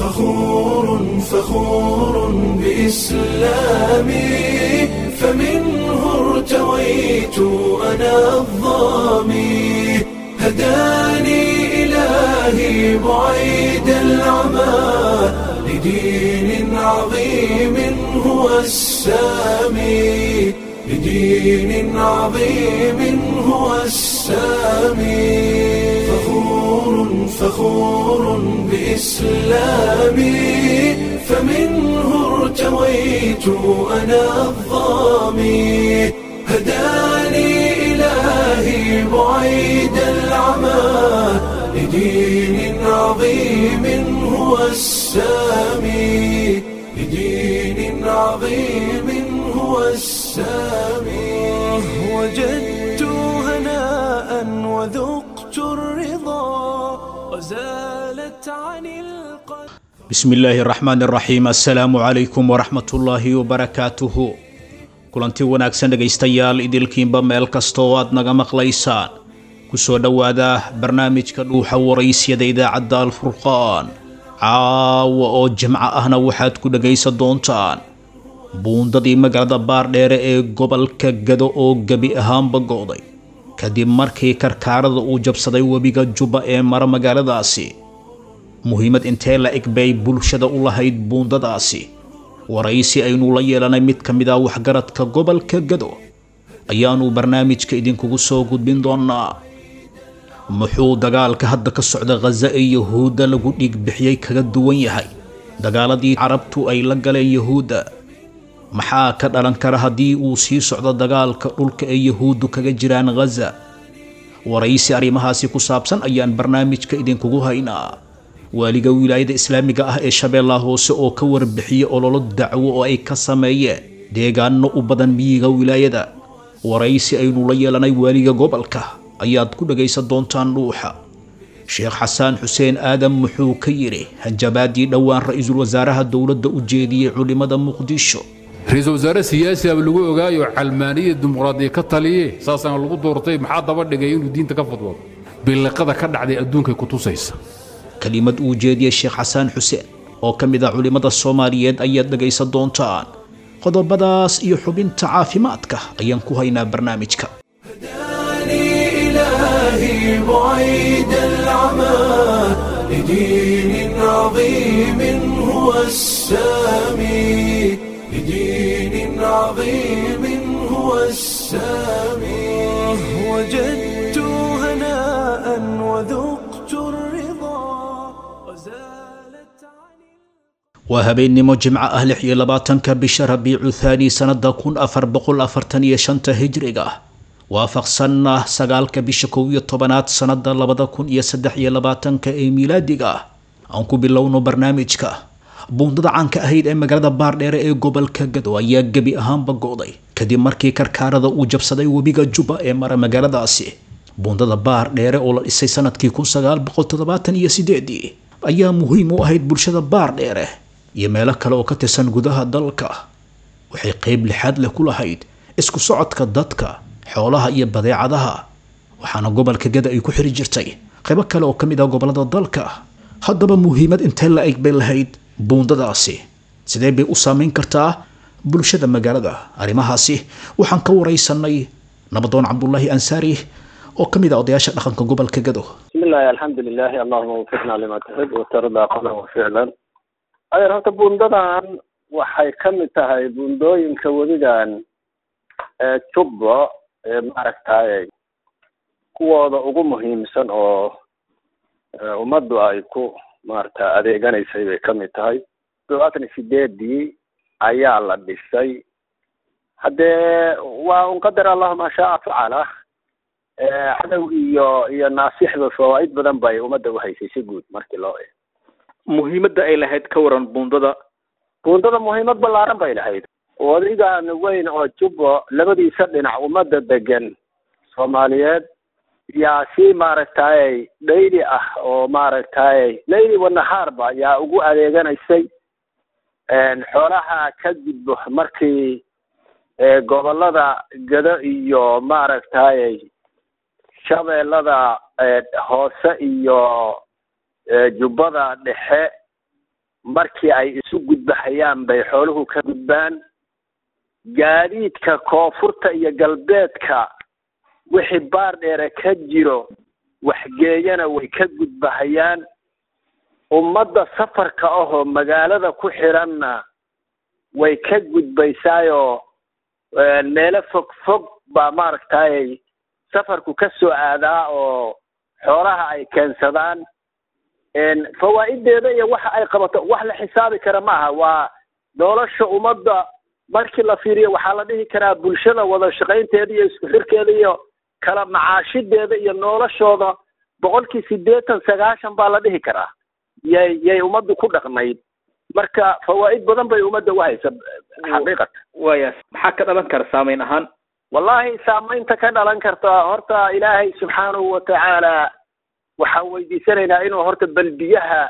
فخور فخور بإسلامي فمنه ارتويت أنا الظامي هداني إلهي بعيد العمى لدين عظيم هو السامي لدين عظيم هو السامي فخور فخور بإسلامي فمنه ارتويت أنا الظامي هداني إلهي بعيد العمى لدين عظيم هو السامي لدين عظيم هو السامي وجدت هناء وذقت الرضا وزالت عن القلب bismi illaahi araxmaan araxiim assalaamu calaykum waraxmat ullaahi wabarakaatuhu kulanti wanaagsan dhegaystayaal idilkiinba meel kasta oo aad naga maqlaysaan kusoo dhowaada barnaamijka dhuuxa waraysyada idaacadda alfurqaan caawa oo jimco ahna waxaad ku dhegaysan doontaan buundadii magaalada baardheere ee gobolka gado oo gebi ahaanba go'day kadib markii karkaarada uu jabsaday webiga jubba ee mara magaaladaasi muhiimad intee la eg bay bulshada u lahayd buundadaasi waraysi aynu la yeelanay mid ka mid ah waxgaradka gobolka gado ayaanu barnaamijka idinkugu soo gudbin doonaa muxuu dagaalka hadda ka socda khaza ee yahuudda lagu dhiig bixiyey kaga duwan yahay dagaaladii carabtu ay la galeen yahuudda maxaa ka dhalan kara haddii uu sii socdo dagaalka dhulka ee yahuuddu kaga jiraan khaza waraysi arrimahaasi ku saabsan ayaan barnaamijka idinkugu haynaa waaliga wilaayada islaamiga ah ee shabeellaha hoose oo ka warbixiyey ololo dacwo oo ay ka sameeyeen deegaano u badan miyiga wilaayada waraysi aynu la yeelanay waaliga gobolka ayaad ku dhagaysan doontaan dhuuxa sheekh xasaan xuseen aadan muxuu ka yidhi hanjabaadii dhowaan ra-iisul wasaaraha dowladda u jeediyey culimada muqdisho ra-iisul wasaare siyaasi aba lagu ogaayo calmaaniya dimuqraadiya ka taliye saasana lagu doortay maxaa daba dhigay inuu diinta ka fadwado biliqada ka dhacday adduunkay ku tusaysa kelimad uu jeediyey sheekh xasaan xuseen oo ka mid ah culimmada soomaaliyeed ayaad dhegaysan doontaan qodobadaas iyo xubinta caafimaadka ayaan ku haynaa barnaamijka هداني إلهي بعيد العمى لدين عظيم هو السامي لدين عظيم هو السامي وجدت هناء وذقت الرضا وزالت عن waa habeennimo jimco ah lix iyo labaatanka bisha rabiicu thaani sannada kun afar boqol afartan iyo shanta hijriga waafaqsanna sagaalka bisha kow iyo tobanaad sannada labada kun iyo saddex iyo labaatanka ee miilaadiga ah aan ku bilowno barnaamijka buundada caanka ahayd ee magaalada baardheere ee gobolka gado ayaa gebi ahaanba go'day kadib markii karkaarada uu jabsaday webiga jubba ee mara magaaladaasi buundada baardheere oo la dhisay sanadkii kun sagaal boqol toddobaatan iyo sideedii ayaa muhiim u ahayd bulshada baardheere iyo meelo kale oo ka tirsan gudaha dalka waxay qeyb lixaad leh ku lahayd isku socodka dadka xoolaha iyo badeecadaha waxaana gobolka gada ay ku xiri jirtay qaybo kale oo ka mid ah gobolada dalka haddaba muhiimad intee la eg bay lahayd buundadaasi sidee bay u saameyn kartaa bulshada magaalada arrimahaasi waxaan ka waraysanay nabadoon cabdulaahi ansaari oo ka mid ah odayaasha dhaqanka gobolka gado بسم الله الحمد لله اللهم وفقنا لما تحب وترضى قولا وفعلا adeer horta buundadan waxay ka mid tahay buundooyinka weligan ee jubbo ee maaragtay kuwooda ugu muhiimsan oo ee ummaddu ay ku maaragta adeeganaysay bay ka mid tahay todobaatan iyo sideedii ayaa la dhisay haddee waa un qadar allahu maa shaa facala ee cadow iyo iyo naasixba fawaa'id badan bay ummadda uhaysay si guud markii loo eego muhiimadda ay lahayd ka waran buundada buundada muhiimad ballaaran bay lahayd wadigan weyn oo jubbo labadiisa dhinac ummadda degan soomaaliyeed yaa si maaragtay dhayli ah oo maaragtay layli wanahaarba yaa ugu adeeganaysay xoolaha ka gudbo markii gobolada gado iyo maaragtay shabeellada hoose iyo jubbada dhexe markii ay isu gudbahayaan bay xooluhu ka gudbaan gaadiidka koonfurta iyo galbeedka wixii baar dheere ka jiro waxgeeyana way ka gudbahayaan ummadda safarka ahoo magaalada ku xiranna way ka gudbaysaayoo meelo fog fog baa maaragtay safarku ka soo aadaa oo xoolaha ay keensadaan fawaa'ideeda iyo waxa ay qabato wax la xisaabi kara maaha waa nolosha ummadda markii la fiiriyo waxaa la dhihi karaa bulshada wada shaqaynteeda iyo isku xirkeeda iyo kala macaashideeda iyo noloshooda boqolkii siddeetan sagaashan baa la dhihi karaa yay yay ummaddu ku dhaqnayd marka fawaa'id badan bay ummadda uhaysa xaqiiqatan waya maxaa ka dhalan kara saameyn ahaan wallahi saamaynta ka dhalan karta horta ilaahay subxaanahu watacaala waxaan weydiisanaynaa inuu horta balbiyaha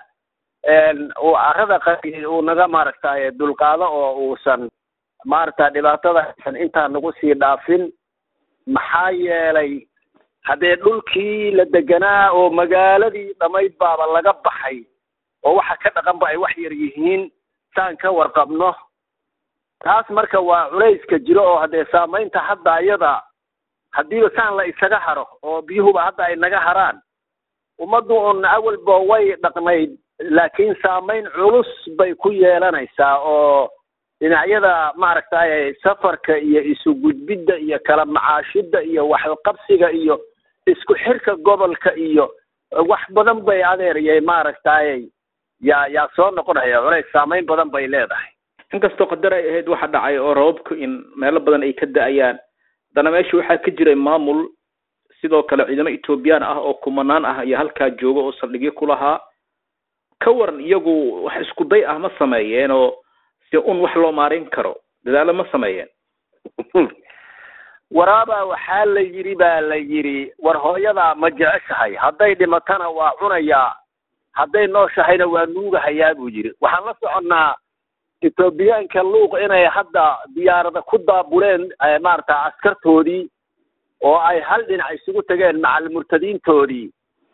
uu carada qari uu naga maaragtay dulqaado oo uusan maaragta dhibaatada aysan intaa nagu sii dhaafin maxaa yeelay haddee dhulkii la deganaa oo magaaladii dhammayd baaba laga baxay oo waxa ka dhaqanba ay wax yar yihiin saan ka warqabno taas marka waa culayska jiro oo haddee saamaynta hadda iyada haddiiba saan la isaga haro oo biyuhuba hadda ay naga haraan ummaddu un awalba way dhaqnayd laakiin saamayn culus bay ku yeelanaysaa oo dhinacyada maaragtay safarka iyo isu gudbidda iyo kala macaashidda iyo waxqabsiga iyo isku xirka gobolka iyo wax badan bay adeeriyay maaragtay yaa yaa soo noqonaya culays saamayn badan bay leedahay inkastoo qadar ay ahayd waxa dhacay oo rababku in meelo badan ay ka da-ayaan haddana meesha waxaa ka jiray maamul sidoo kale ciidamo ethoobiyan ah oo kumanaan ah iyo halkaa jooga oo saldhigyo ku lahaa ka waran iyagu wax isku day ah ma sameeyeen oo si un wax loo maarin karo dadaalo ma sameeyeen waraabaa waxaa la yidhi baa la yidhi war hooyadaa ma jeceshahay hadday dhimatana waa cunayaa hadday nooshahayna waa nuugahayaa buu yidhi waxaan la soconnaa ethoobiyaanka luuq inay hadda diyaarada ku daabuleen maarata askartoodii oo ay hal dhinac isugu tageen macal murtadiintoodii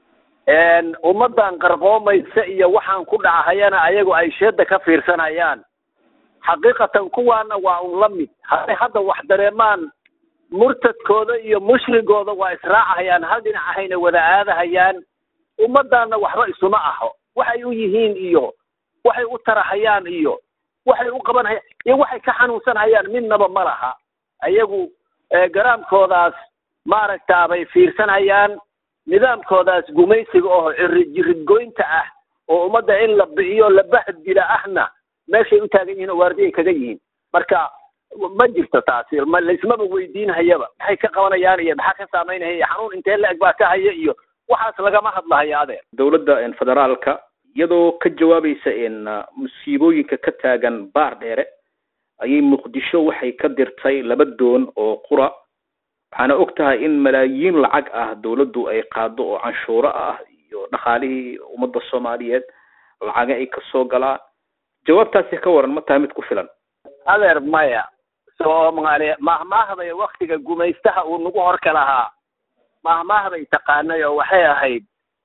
ummaddan qarqoomaysa iyo waxaan ku dhacahayana ayagu ay sheeda ka fiirsanayaan xaqiiqatan kuwaana waa un la mid hadday hadda wax dareemaan murtadkooda iyo mushrigooda waa israacahayaan hal dhinac ahayna wada aadahayaan ummaddaanna waxba isuma aho waxay u yihiin iyo waxay u tarahayaan iyo waxay u qabanhayaan iyo waxay ka xanuunsanhayaan midnaba ma laha ayagu garaamkoodaas maaragta bay fiirsanhayaan nidaamkoodaas gumaysiga oo jiridgoynta ah oo ummadda in la bi'iyo la bahdila ahna meeshay u taagan yihiin oo waardiyay kaga yihiin marka ma jirto taasi ma laismaba weydiinhayaba maxay ka qabanayaan iyo maxaa ka saamaynaya iyo xanuun intee la eg baa ka haya iyo waxaas lagama hadlahayo adeer dowladda federaalka iyadoo ka jawaabaysa musiibooyinka ka taagan baar dheere ayay muqdisho waxay ka dirtay laba doon oo qura waxaana og tahay in malaayiin lacag ah dowladdu ay qaado oo canshuuro ah iyo dhaqaalihii ummadda soomaaliyeed lacaga ay kasoo galaan jawaabtaasi ka waran ma tahay mid ku filan adeer maya soomaaliya mahmaahday waktiga gumaystaha uu nagu horka lahaa mahmaahday taqaanay oo waxay ahayd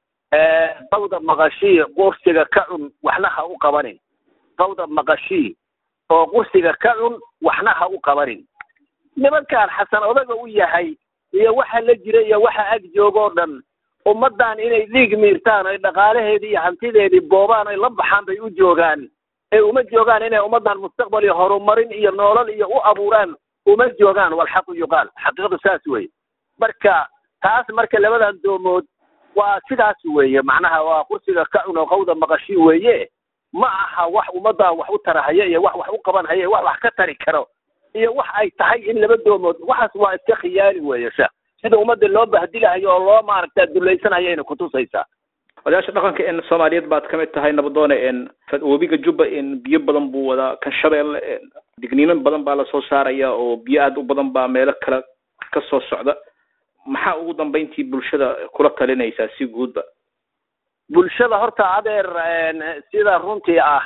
qawda maqashii qursiga ka cun waxna ha u qabanin qawda maqashii oo qursiga ka cun waxna ha u qabanin nimankaan xasan odaga u yahay iyo waxa la jira iyo waxa ag joogoo dhan ummaddan inay dhiig miirtaan oy dhaqaalaheedii iyo hantideedii boobaan oy la baxaan bay u joogaan ee uma joogaan inay ummaddan mustaqbal iyo horumarin iyo noolal iyo u abuuraan uma joogaan walxaqu yuqaal xaqiiqadu saas weye marka taas marka labadan doomood waa sidaas weeye macnaha waa kursiga ka cun oo qawda maqashii weeye ma aha wax ummaddan wax u tarahaya iyo wax wax u qaban haya wax wax ka tari karo iyo wax ay tahay in laba doomood waxaas waa iska khiyaali weeye sheekh sida ummadda loo bahdilahayo oo loo maaragta dulaysanhayo ayna kutusaysaa odayaasha dhaqanka en soomaaliyeed baad kamid tahay nabadoone en webiga jubba en biyo badan buu wadaa kan shabeelle digniino badan baa lasoo saaraya oo biyo aad u badan baa meelo kale ka soo socda maxaa ugu dambeyntii bulshada kula talinaysaa si guudba bulshada horta adeer sida runtii ah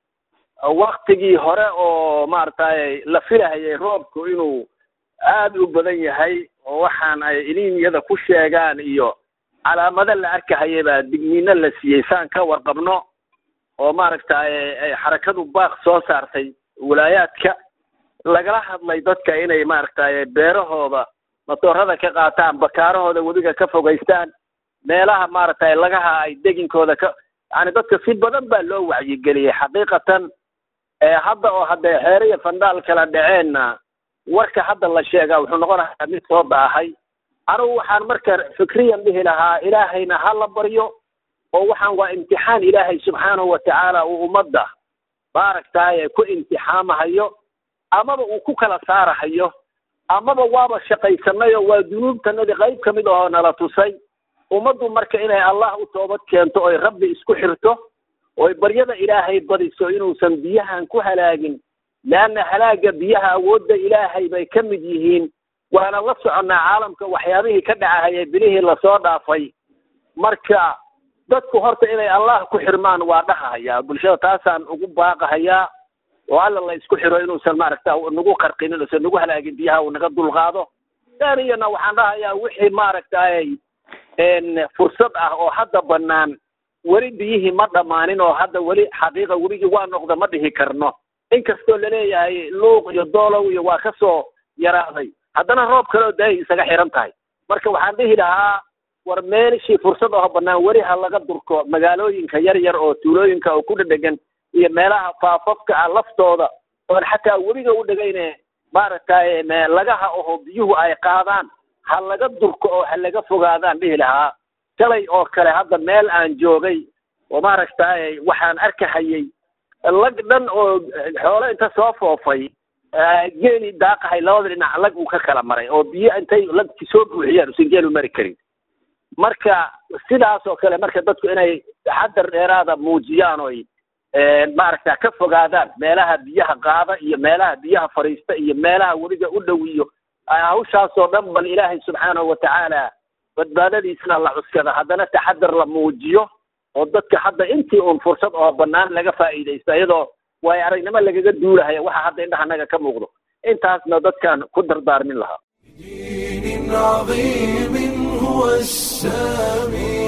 waktigii hore oo maaragtay la filahayay roobku inuu aad u badan yahay oo waxaan ay iliimiyada ku sheegaan iyo calaamado la arkahaya baa digniino la siiyey saan ka warqabno oo maaragtay xarakadu baaq soo saartay walaayaadka lagala hadlay dadka inay maaragtay beerahooda matoorada ka qaataan bakaarahooda webiga ka fogaystaan meelaha maaragtay lagaha ay deginkooda ka yani dadka si badan baa loo wacyigeliyey xaqiiqatan hadda oo haddee xeere iyo fandhaal kala dhaceenna warka hadda la sheegaa wuxuu noqonayaa mid soo baahay anigu waxaan marka fikriyan dhihi lahaa ilaahayna ha la baryo oo waxaan waa imtixaan ilaahay subxaanahu watacaala uu ummadda maaragtay ku imtixaamahayo amaba uu ku kala saarahayo amaba waaba shaqaysanay oo waa dunuubtanadii qayb ka mid ahoo nala tusay ummaddu marka inay allah u toobad keento oy rabbi isku xirto oy baryada ilaahay badiso inuusan biyahan ku halaagin leanna halaaga biyaha awoodda ilaahay bay ka mid yihiin waana la soconnaa caalamka waxyaabihii ka dhacahayay bilihii lasoo dhaafay marka dadku horta inay allah ku xirmaan waa dhahahayaa bulshada taasaan ugu baaqahayaa oo alla la isku xiro inuusan maaragta nagu qarqinin uusan nagu halaagin biyaha uu naga dulqaado daniyana waxaan dhahayaa wixii maaragtay fursad ah oo hadda banaan weli biyihii ma dhammaanin oo hadda weli xaqiiqa webigii waa noqda ma dhihi karno inkastoo laleeyahay luuq iyo doolow iyo waa ka soo yaraaday haddana roob kaleoo daay isaga xiran tahay marka waxaan dhihi lahaa war meelishii fursad oo bannaan weli ha laga durko magaalooyinka yar yar oo tuulooyinka oo ku dhedhegan iyo meelaha faafafka ah laftooda oon xataa webiga u dhegayne maaragtay lagaha oho biyuhu ay qaadaan ha laga durko oo ha laga fogaadaan dhihi lahaa shalay oo kale hadda meel aan joogay oo maaragtay waxaan arkahayay lag dhan oo xoolo inta soo foofay geeli daaqahay labada dhinac lag uu ka kala maray oo biyo intay lagti soo buuxiyaan usan geelu mari karin marka sidaas oo kale marka dadku inay taxadar dheeraada muujiyaan oy maaragta ka fogaadaan meelaha biyaha qaada iyo meelaha biyaha fadhiista iyo meelaha webiga u dhow iyo hawshaasoo dhan bal ilaahay subxaanahu watacaala badbaadadiisna la cuskada haddana taxadar la muujiyo oo dadka hadda intii uun fursad oo bannaan laga faa'iidaysto iyadoo waayo aragnimo lagaga duulahaya waxa hadda indhahanaga ka muuqdo intaasna dadkan ku dardaarmin lahaa دين عظيم هو السامي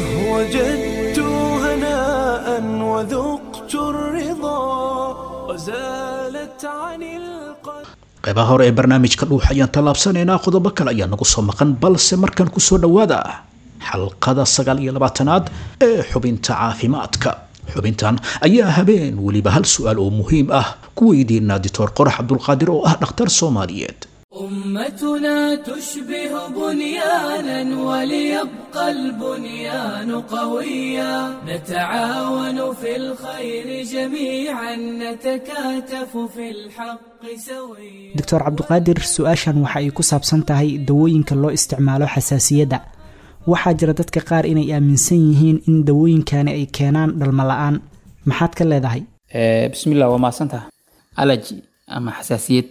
وجدت هناء وذقت الرضا وزالت عن القلب qaybaha hore ee barnaamijka dhuux ayaan tallaabsanaynaa qodobo kale ayaa nagu soo maqan balse markan kusoo dhowaada xalqada sagaal iyo labaatanaad ee xubinta caafimaadka xubintan ayaa habeen weliba hal su-aal oo muhiim ah ku weydiinaa dictor qorax cabdulqaadir oo ah dhakhtar soomaaliyeed أمتنا تشبه بنيانا وليبقى البنيان قويا نتعاون في الخير جميعا نتكاتف في الحق سويا doctor cabduqaadir su-aashan waxa ay ku saabsan tahay dawooyinka loo isticmaalo xasaasiyadda waxaa jira dadka qaar inay aaminsan yihiin in dawooyinkani ay keenaan dhalmo la-aan maxaad ka leedahay Eh, bismillah waa mahadsantaha allergy ama xasaasiyad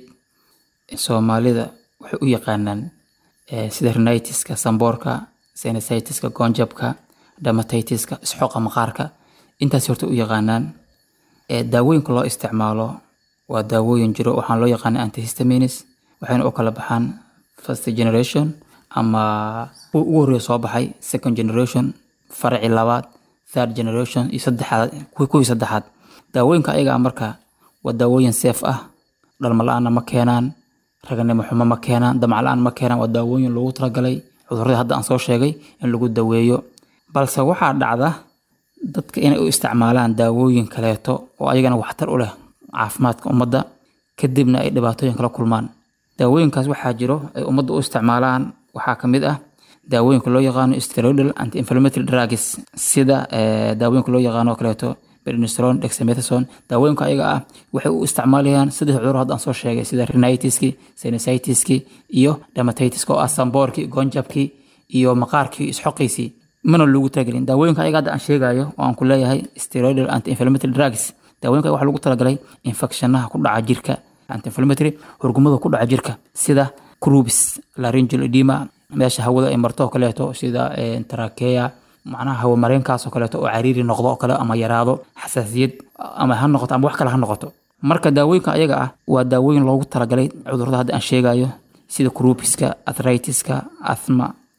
soomaalida waxay u yaqaanaan eh, sida rhinitiska samboorka sinusitis-ka goonjabka dermatitis-ka isxooqa maqaarka intaas horta u yaqaanaan Eh, daawooyinka loo isticmaalo waa daawooyin jiro waxaan loo yaqaana antihistamines waxayna u kala baxaan first generation ama kuwa ugu horreeya soo baxay second generation faraci labaad third generation iyo saddexaad kuwii kuwii saddexaad daawooyinka ayaga ah marka waa daawooyin safe ah dhalmo la-aanna ma keenaan raganimo xumo ma keenaan damac la-aan ma keenaan waa daawooyin loogu talagalay cudurradii hadda aan soo sheegay in lagu daweeyo balse waxaa dhacda dadka inay u isticmaalaan daawooyin kaleeto oo ayagana waxtar u leh caafimaadka ummadda kadibna ay dhibaatooyin kala kulmaan daawooyinkaas waxaa jiro ay ummadda u isticmaalaan waxaa ka mid ah daawooyinka loo yaqaano steroidal anti inflammatory drugs sida eh, daawooyinka loo yaqaano oo kaleeto prednisolone dexamethasone daawooyinka ayaga ah waxay u isticmaalayaan saddex cudur hadda aan soo sheegay sida rhinitiski sinusitis-ki iyo dermatitis-ka oo ah samboorkii goonjabkii iyo maqaarkii isxoqiisii mana loogu talagelin daawooyinka ayaga hadda aan sheegayo oo aan ku leeyahay steroidal anti inflammatory drugs daawooyinka ayaga waxaa lagu talagalay infectionaha ku dhaca jirka anti inflammatory hurgumada ku dhaca jirka sida crubis laryngeal edema meesha hawada ay marto oo kaleeto sida eh, trachea macnaha hawo mareenkaas oo kaleeto oo cariiri noqdo oo kale ama yaraado xasaasiyad ama ha noqoto ama wax kale ha noqoto marka daawooyinka ayaga ah waa daawooyin loogu talagalay cudurrada hadda aan sheegayo sida crubiska arthritiska asthma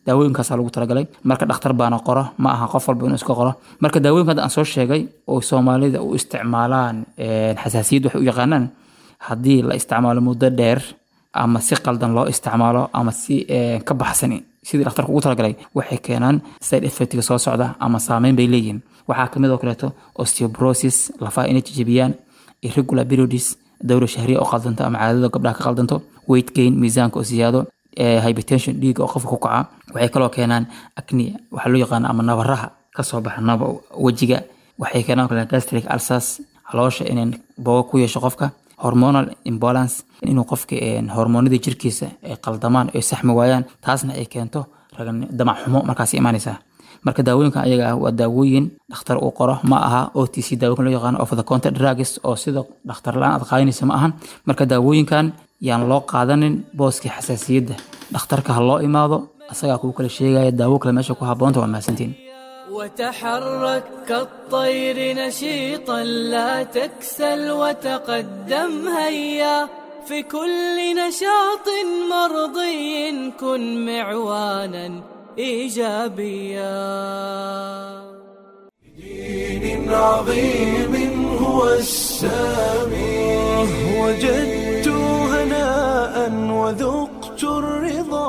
daawooyinkaasaa lagu talagalay marka dhakhtar baana qoro ma aha qof walba inuu iska qoro marka daawooyinka hadda aan soo sheegay oo soomaalida u isticmaalaan xasaasiyad waxay u yaqaanaan haddii la isticmaalo muddo dheer ama si qaldan loo isticmaalo ama si ka baxsan sidii dhakhtarka ugu talagalay waxay keenaan side effectga soo socda ama saameyn bay leeyihiin waxaa kamid oo kaleeto osteoporosis lafaha inay jijibiyaan irregular periods dawra shahriya oo qaldanto ama caadada gabdhaha ka qaldanto weight gain miisaanka oo siyaado hypertension dhiiga oo qofka ku kaca waxay kaloo keenaan acne waxaa loo yaqaana ama nabaraha kasoo baxa naba wejiga waxay keenaan kale gastric ulcers caloosha inay boogo ku yeesho qofka hormonal imbalance inuu qofka hormoonada jirkiisa ay qaldamaan ay saxmi waayaan taasna ay keento damac xumo markaas imaanaysaa marka daawooyinkan ayaga ah waa daawooyin dhakhtar uu qoro ma aha o t c daawooyin loo yaqaano of the counter drugs oo sida dhakhtar la-aan aad qaadanaysa ma ahan marka daawooyinkan yaan loo qaadanin booskii xasaasiyadda dhakhtarka ha loo imaado asagaa kuu kala sheegaya daawo kale meesha ku habboonta waa mahadsantiin وتحرك كالطير نشيطا لا تكسل وتقدم هيا في كل نشاط مرضي كن معوانا ايجابيا دين عظيم هو السامي وجدت هناء وذقت الرضا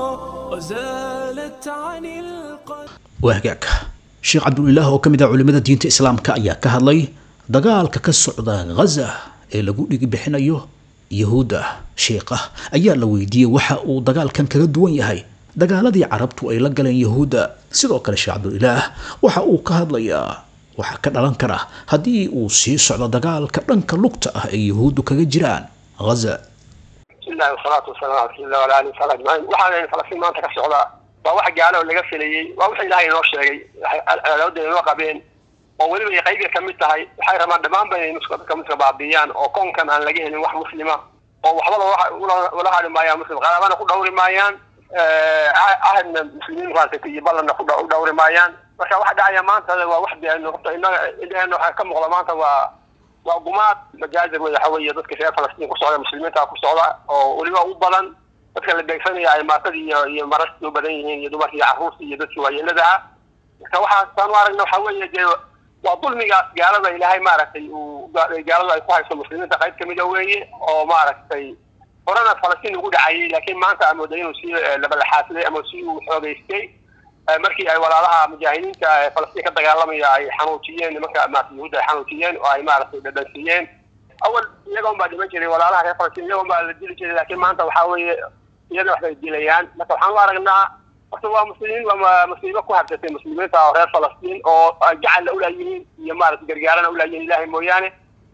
وزالت عن القلب waagaag sheekh cabdulilaah oo ka mid ah culimmada diinta islaamka ayaa ka hadlay dagaalka ka socda ghaza ee lagu dhigi bixinayo yahuudda sheekha ayaa la weydiiyey waxa uu dagaalkan kaga duwan yahay dagaaladii carabtu ay la galeen yahuudda sidoo kale sheekh cabdulilaah waxa uu ka hadlayaa waxaa ka dhalan kara haddii uu sii socdo dagaalka dhanka lugta ah ee yahuuddu kaga jiraan ghaza bismillahi wasalaatu wasalaamu ala rasuulillah wala alihi wasaxbi ajmaciin waxaan falastiin maanta ka socdaa waa wax gaalo laga filayey waa wax ilaahay inoo sheegay cadaawadda inoo qabeen oo weliba ay qaybiga ka mid tahay waxay rabaan dhammaan ba inay muslimka muslimka baabiiyaan oo koonkan aan laga helin wax muslima oo waxba ula hadhi maayaan muslim qaraabana ku dhawri maayaan ahadna muslimiin maaragtay iyo ballanna ku dhawri maayaan marka waxa dhacaya maanta waa wax de horta inaga indheheena waxaa ka muuqda maanta waa waa gumaad majaazir wey waxa weeye dadka reer falastiin ku socda muslimiinta ku socda oo weliba u badan dadka la beegsanaya ay maatadii iyo iyo marastii u badan yihiin iyo dumarkii iyo carruurtii iyo dadkii waayeelada ah marka waxaasaan u aragna waxa weeye dee waa dulmigaas gaalada ilaahay maaragtay uu gaaladu ay ku hayso muslimiinta qayb kamida weeye oo maaragtay horena falastiin ugu dhacayay laakiin maanta aan mooday inuu sii labalaxaadsaday ama si uu xoogeystay markii ay walaalaha mujaahidiinta ee falastiin ka dagaalamaya ay xanuujiyeen nimanka maarata yahuudda ay xanuujiyeen oo ay maaragtay dhadhansiiyeen awal iyaga un baa dhiman jiray walaalaha reer falastiin iyaga un baa la dili jiray laakiin maanta waxaa weeye iyada wax bay dilayaan marka waxaan u aragnaa horta waa muslimiin waa musiibo ku habsatay muslimiinta oo reer falastiin oo gacalla ulaayihiin iyo maarata gargaarana ulaayihiin ilaahay mooyaane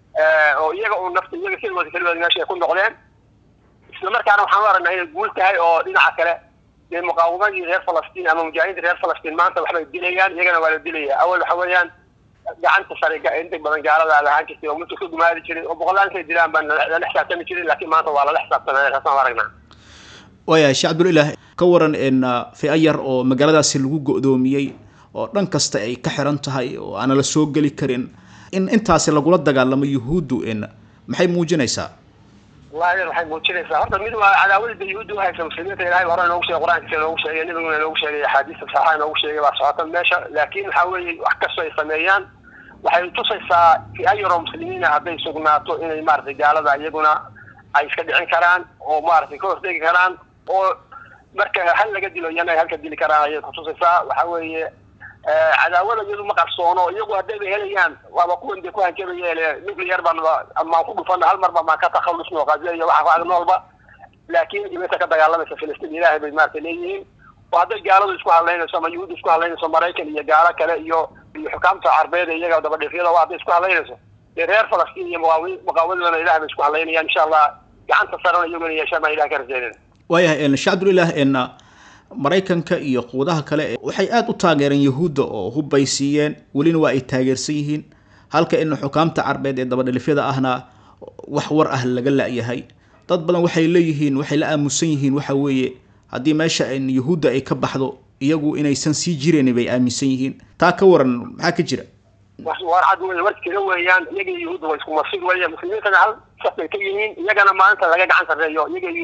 oo iyaga un nafta iyaga keligooda keligooda meesha ay ku noqdeen isla markaana waxaan u aragnaa inay guul tahay oo dhinaca kale dee muqaawamadii reer falastiin ama mujaahidiinta reer falastiin maanta waxbay dilayaan iyagana waa la dilaya awal waxa weeyaan gacanta sare inta badan gaalada lahaan jirtay oo mutu ka gumaadi jiray oo boqolaan kay dilaan baan lala xisaabtami jirin laakiin maanta waa lala xisaabtamay taasaan u aragnaa waayahay sheekh cabdulilaah ka waran in fi'a yar oo magaaladaasi lagu go'doomiyey oo dhan kasta ay ka xiran tahay oo aana la soo geli karin in intaasi lagula dagaalamo yuhuuddu in maxay muujinaysaa wallahi waxay muujinaysaa horta mid waa cadaawadda yuhuudda uhaysa muslimiinta ilahay hore inoogu sheegay qur-aankiisa inoogu sheegay nabiguna inoogu sheegay axaadiista saxaxa inoogu sheegay waa socota meesha laakiin waxa weeye wax kastoo ay sameeyaan waxay tusaysaa fi'a yaroo muslimiina hadday sugnaato inay maaragtay gaalada iyaguna ay iska dhicin karaan oo maaragtay ka hortegi karaan oo marka hal laga dilo iyana ay halka dili karaan ayay kutusaysaa waxa weeye cadaawada iyadu ma qarsoono iyagu haddayba helayaan waaba kuwan dee ku hanjabaya nuclear baan maan ku dhufana hal marba maan ka takhalusno qaziya iyo waxa ku noolba laakiin iminta ka dagaalamaysa filistiin ilaahay bay maaragtay leeyihiin oo hadday gaaladu isku hadlaynayso ama yuhuud isku hadlaynayso maraykan iyo gaalo kale iyo iyo xukaamta carbeed iyaga dabadhifyada waa hadday isku hadlaynayso dee reer falastiin iyo muqaawi muqaawadooda ilahay bay isku hadlaynayaan insha allah gacanta sarana iyaguna yeeshaan baan ilahay ka rajaynayna waayahay sheekh cabdulilaah in maraykanka iyo quudaha kale waxay aada u taageereen yahuudda oo hubbay siiyeen welina waa ay taageersan yihiin halka in xukaamta carbeed ee dabadhilifyada ahna wax war ah laga la-yahay dad badan waxay leeyihiin waxay la aamusan yihiin waxa weeye haddii meesha in yahuudda ay ka baxdo iyagu inaysan sii jireyn bay aaminsan yihiin taa ka waran maxaa ka jira war cad wey war jira weeyaan iyaga yuhuudda waa isku masig weya muslimiintana hal saf bay ka yihiin iyagana maalinta laga gacan sarreeyo iyaga yuhuud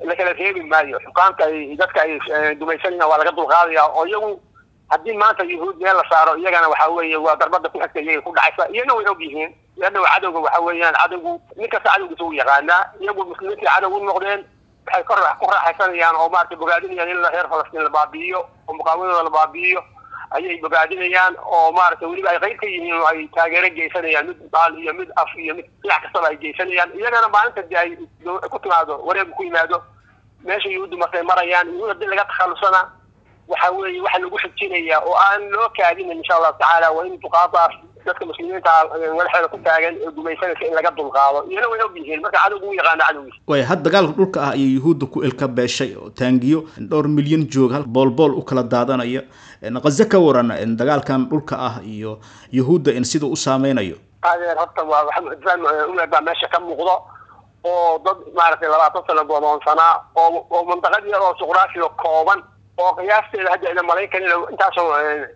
la kala reebi maayo xukaamta ay dadka ay dumaysanayaan waa laga dulqaadaya oo iyagu haddii maanta yuhuud meel la saaro iyagana waxa weeye waa darbada ku xigta iyaga ku dhacaysa iyana way og yihiin iyana cadowga waxa weeyaan cadowgu nin kasta cadowgiisa u yaqaanaa iyagu muslimiintii cadow u noqdeen waxay kor ku raaxaysanayaan oo maaragtay bogaadinayaan in reer falastiin la baabi'iyo oo muqaawadooda la baabi'iyo ayay bogaadinayaan oo maaragtay weliba ay qayb ka yihiin oo ay taageero geysanayaan mid baal iyo mid af iyo mid dhinac kastaba ay geysanayaan iyagana maalinta dee ay ku timaado wareegu ku yimaado meesha yuhuuddu markay marayaan yuhuud haddii laga takhalusana waxa weeye waxa lagu xijinaya oo aan loo kaadinin insha allahu tacaala waa in duqaadaas dadka muslimiinta madaxeeda ku taagan ee gumaysanaysa in laga dulqaado iyana way og yihiin marka cadowgu u yaqaana cadowgiisa waaya had dagaalka dhulka ah ayay yuhuudda ku ilka beeshay oo taangiyo dhowr milyan jooga hal boolbool u kala daadanaya qaze ka waran dagaalkan dhulka ah iyo yuhuudda in siduu u saameynayo adeer horta waa waxa mucjisaan umeed baa meesha ka muuqdo oo dad maaragtay labaatan sano godoonsanaa oo oo mantaqad yar oo juqraafiga kooban oo qiyaasteeda hadda ina malayn karin intaasoo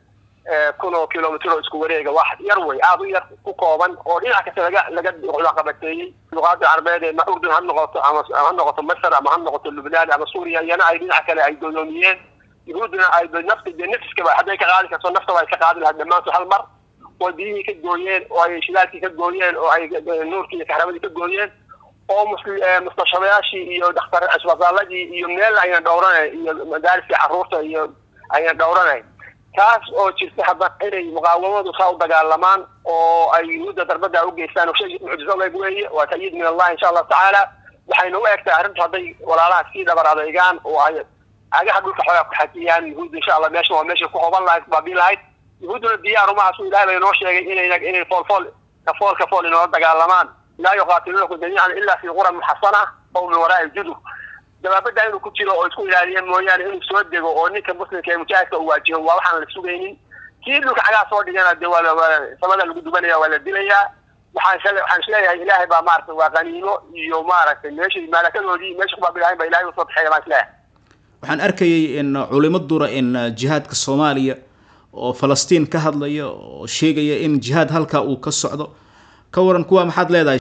kun oo kilomitr oo isku wareega wax yar wey aada u yar ku kooban oo dhinac kasta laga laga qabateeyey luqaada carbeed ee urdun ha noqoto ama ha noqoto masar ama ha noqoto lubnaan ama suuriya iyana ay dhinac kale ay godoomiyeen yuhuudduna ay nafta dee nafiskaba hadday ka qaadi karto naftaba ay ka qaadi lahayd dhammaantood hal mar oo biyihii ka gooyeen oo ay shidaalkii ka gooyeen oo ay nuurkii iyo kaxramadii ka gooyeen oo mustashabayaashii iyo dhakhtar isbitaaladii iyo meel ayna dhowranayn iyo madaariskii carruurta iyo ayna dhowranayn taas oo jirta haddana inay muqaawamadu saa u dagaalamaan oo ay yuhuudda darbada u geystaan oo shay mucjiso leeg weeye waa ta'yiid min allah insha allahu tacaala waxayna u egtahay arrintu hadday walaalaha sii dhabar adeygaan oo ay agaha dhulka xoogaa ku xajiyaan yuhuudda insha allah meesha waa meesha ku hoban lahayd baabiin lahayd yuhuudduna diyaar uma asu ilahay bay noo sheegay inayna inay foolfool kafool kafool inoola dagaalamaan laa yuqaatiluunakum jamiican illa fi quran muxasana aw min waraa'i judur dabaabada inuu ku jiro oo isku ilaaliya mooyaane inuu soo dego oo ninka muslimka ee mujaahidka uu waajiho waa waxaan la sugaynin kii dhulka cagaa soo dhigana dee waa waa samada lagu dubanaya waa la dilayaa waxaan shale waxaan isleeyahay ilaahay baa maaragtay waa qaniimo iyo maaragtay meeshii maalakadoodii meesha ku baabilahayn baa ilahay usoo baxeeya baan isleeyahay waxaan arkayay in culimo dura in jihaadka soomaaliya oo falastiin ka hadlaya oo sheegaya in jihaad halkaa uu ka socdo ka waran kuwa maxaad leedahay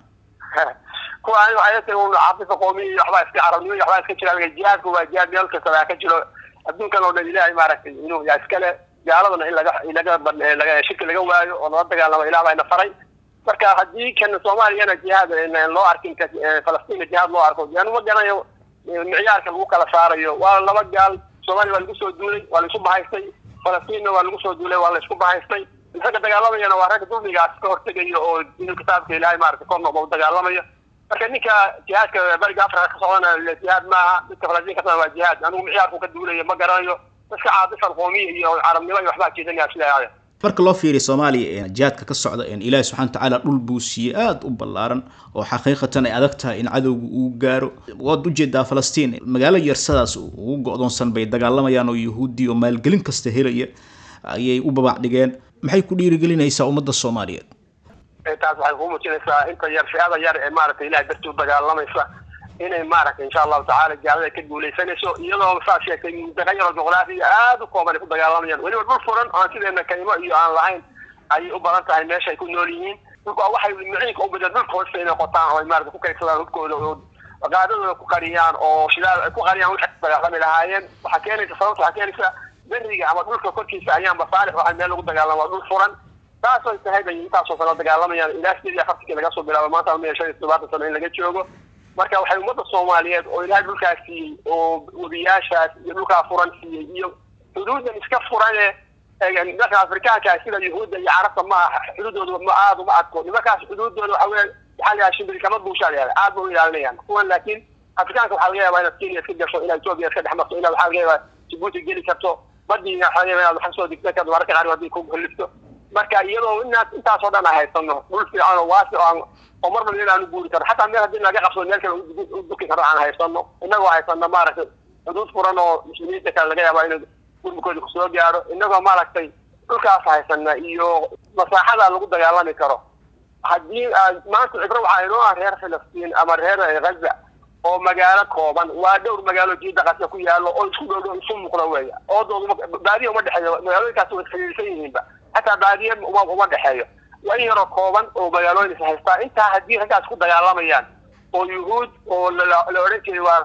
kuwa ani waxay tahay un caafisa qoomiya iyo waxbaa iska carabnimo iyo waxbaa iska jira jihaadku waa jihaad meel kasta baa ka jiro adduunkan oo dhan ilaahay maaragtay inuu yaa iskale gaaladana in laga laga laga shirki laga waayo oo lala dagaalamo ilaah baa ina faray marka haddii kan soomaaliyana jihaad loo arkin falastiin jihaad loo arko yani ma garanayo micyaarka lagu kala saarayo waa laba gaal soomaaliya waa lagu soo duulay waa la isu bahaystay falastiinna waa lagu soo duulay waa la isku bahaystay ragga dagaalamayana waa ragga dulmigaas ka hortegayo oo inuu kitaabka ilaahay maaragtay kor noqdo u dagaalamayo marka ninka jihaadka bariga afrika ka socdana jihaad maaha midka falastiin ka socdana waa jihaad anigu micyaarku ka duulaya ma garanayo dadka caadifan qoomiya iyo carabnimo iyo waxbaa jeedinaya sidaa marka loo fiiriyo soomaaliya jihaadka ka socda ilaahi subxana watacaala dhul buu siiyey aada u ballaaran oo xaqiiqatan ay adag tahay in cadowga uu gaaro waad ujeedaa falastiin magaalo yarsadaas ugu go-doonsan bay dagaalamayaan oo yuhuudi oo maalgelin kasta helaya ayay u babac dhigeen maxay ku dhiirigelinaysaa ummadda soomaaliyeed taas waxay kuu muujinaysaa inta yar fi-ada yar ee maaragtay ilahay dartii u dagaalamaysa inay maaragtay insha allahu tacala gaalada ka guulaysanayso iyadoo saa sheegtay mintaqa yaroo juqraafiya aada u kooban ay ku dagaalamayaan weliba dhul furan aan sideena kaymo iyo aan lahayn ayay u badan tahay meesha ay ku nool yihiin dhulka waxay miciinka u badeen dhulka hoosta inay qotaan oo ay maarata ku kaydsadaan hubkooda oo qaadadooda ku qariyaan oo shidaal ay ku qariyaan waxay dagaalami lahaayeen waxaa keenaysa sababta waxaa keenaysa beriga ama dhulka korkiisa ayaan basaalix waxaa meel lagu dagaalama waa dhul furan taasoo tahay bay intaasoo kale dagaalamayaan ilaa sideed iyo afartankii laga soo bilaabo maanta ma shan iyo todobaatan sano in laga joogo marka waxay ummadda soomaaliyeed oo ilaahay dhulkaas siiyey oo webiyaashaas iyo dhulkaa furan siiyey iyo xuduudan iska furane dadka afrikaanka sida yuhuudda iyo carabta maaha xuduudooda ma aada uma adko nimankaas xuduudooda waxa weye waxaa la yaha shimbiri kama buushaa la yahda aad ba u ilaalinayaan kuwan laakiin afrikaanka waxaa laga yaabaa inaad kenya iska gasho inaad etoobiya iska dhex marto inaad waxaa laga yaabaa jibuuti geli karto badiina waxaa laga yaabaa inaad wax soo digsan karto mararka qaar haddii ku halifto marka iyadoo inaad intaasoo dhan aan haysano dhul fiican oo waasi oo aan oo mar walba inaanu guuri karno xataa meel haddii laga qabsado meel kale u duki karno aan haysano inagoo haysano maaragtay xuduud furan oo muslimiinta kale laga yaabaa inuu gurmukooda kusoo gaaro inagoo maaragtay dhulkaas haysana iyo masaaxada lagu dagaalami karo haddii maanta cibro waxaa inoo ah reer filistiin ama reer gaza oo magaalo kooban waa dhowr magaalo jiida qasa ku yaalo oo isku dhow dhow isu muuqda weya oodooda baadiya uma dhexeeyo magaalooyinkaas way xiriirsan yihiinba xataa baadiye uma uma dhexeeyo waa in yaroo kooban oo magaalooyin is haystaa intaa haddii raggaas ku dagaalamayaan oo yuhuud oo la odhan jiray waa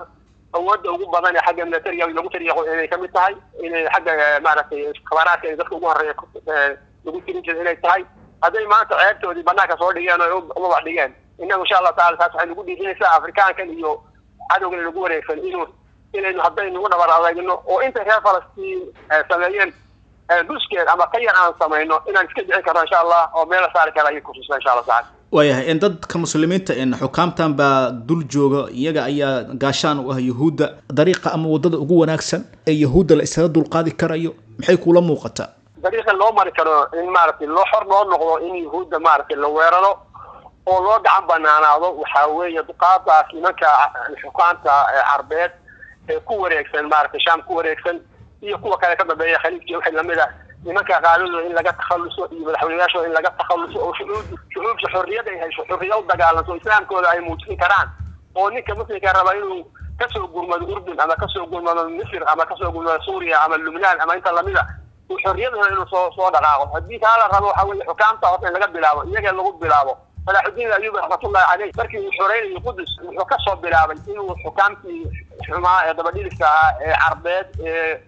awoodda ugu badan ee xagga militariga lagu tariiqo inay ka mid tahay inay xagga maaragtay khabaraadka in dadka ugu horreeya lagu tirin jira inay tahay hadday maanta ceebtoodii banaanka soo dhigeen oo ubabax dhigeen innagu insha allahu tacala taas waxay nagu dhiirinaysaa afrikaankan iyo cadowgan nagu wareegsan inuu inaynu haddaynu u dhabar adeegno oo intay reer falastiin sameeyeen dhuskeed ama ka yar aan samayno inaan iska dhicin karno insha allah oo meel la saari kara ayay kutusa insha allah tacala waayahay in dadka muslimiinta in xukaamtan baa dul jooga iyaga ayaa gaashaan u ah yuhuudda dariiqa ama waddada ugu wanaagsan ee yuhuudda la isaga dulqaadi karayo maxay kula muuqataa dariiqa loo mari karo in maaragtay loo xor loo noqdo in yuhuudda maaragtay la weeraro oo loo gacan banaanaado waxaa weeye duqaadaas nimanka xukaamta carbeed ee ku wareegsan maaragtay shaam ku wareegsan iyo kuwa kale ka dambeeya khaliifkii wixii lamid ah nimanka qaaladooda in laga takhaluso iyo madaxweynayaashooda in laga takhaluso oo shucuub shucuubta xorriyad ay hayso xorriya u dagaalanto islaamkooda ay muujin karaan oo ninka muslimka raba inuu kasoo gurmado urdun ama kasoo gurmado misr ama kasoo gurmado suuriya ama lubnaan ama inta lamida uu xorriyadooda inuu soo soo dhaqaaqo haddii taa la rabo waxa weeye xukaamta horta in laga bilaabo iyaga lagu bilaabo salaaxudiin ayuub raxmatullahi caleyh markii uu xoreynayay qudus wuxuu kasoo bilaabay inuu xukaamtii xumaa ee dabadhiliska ahaa ee carbeed ee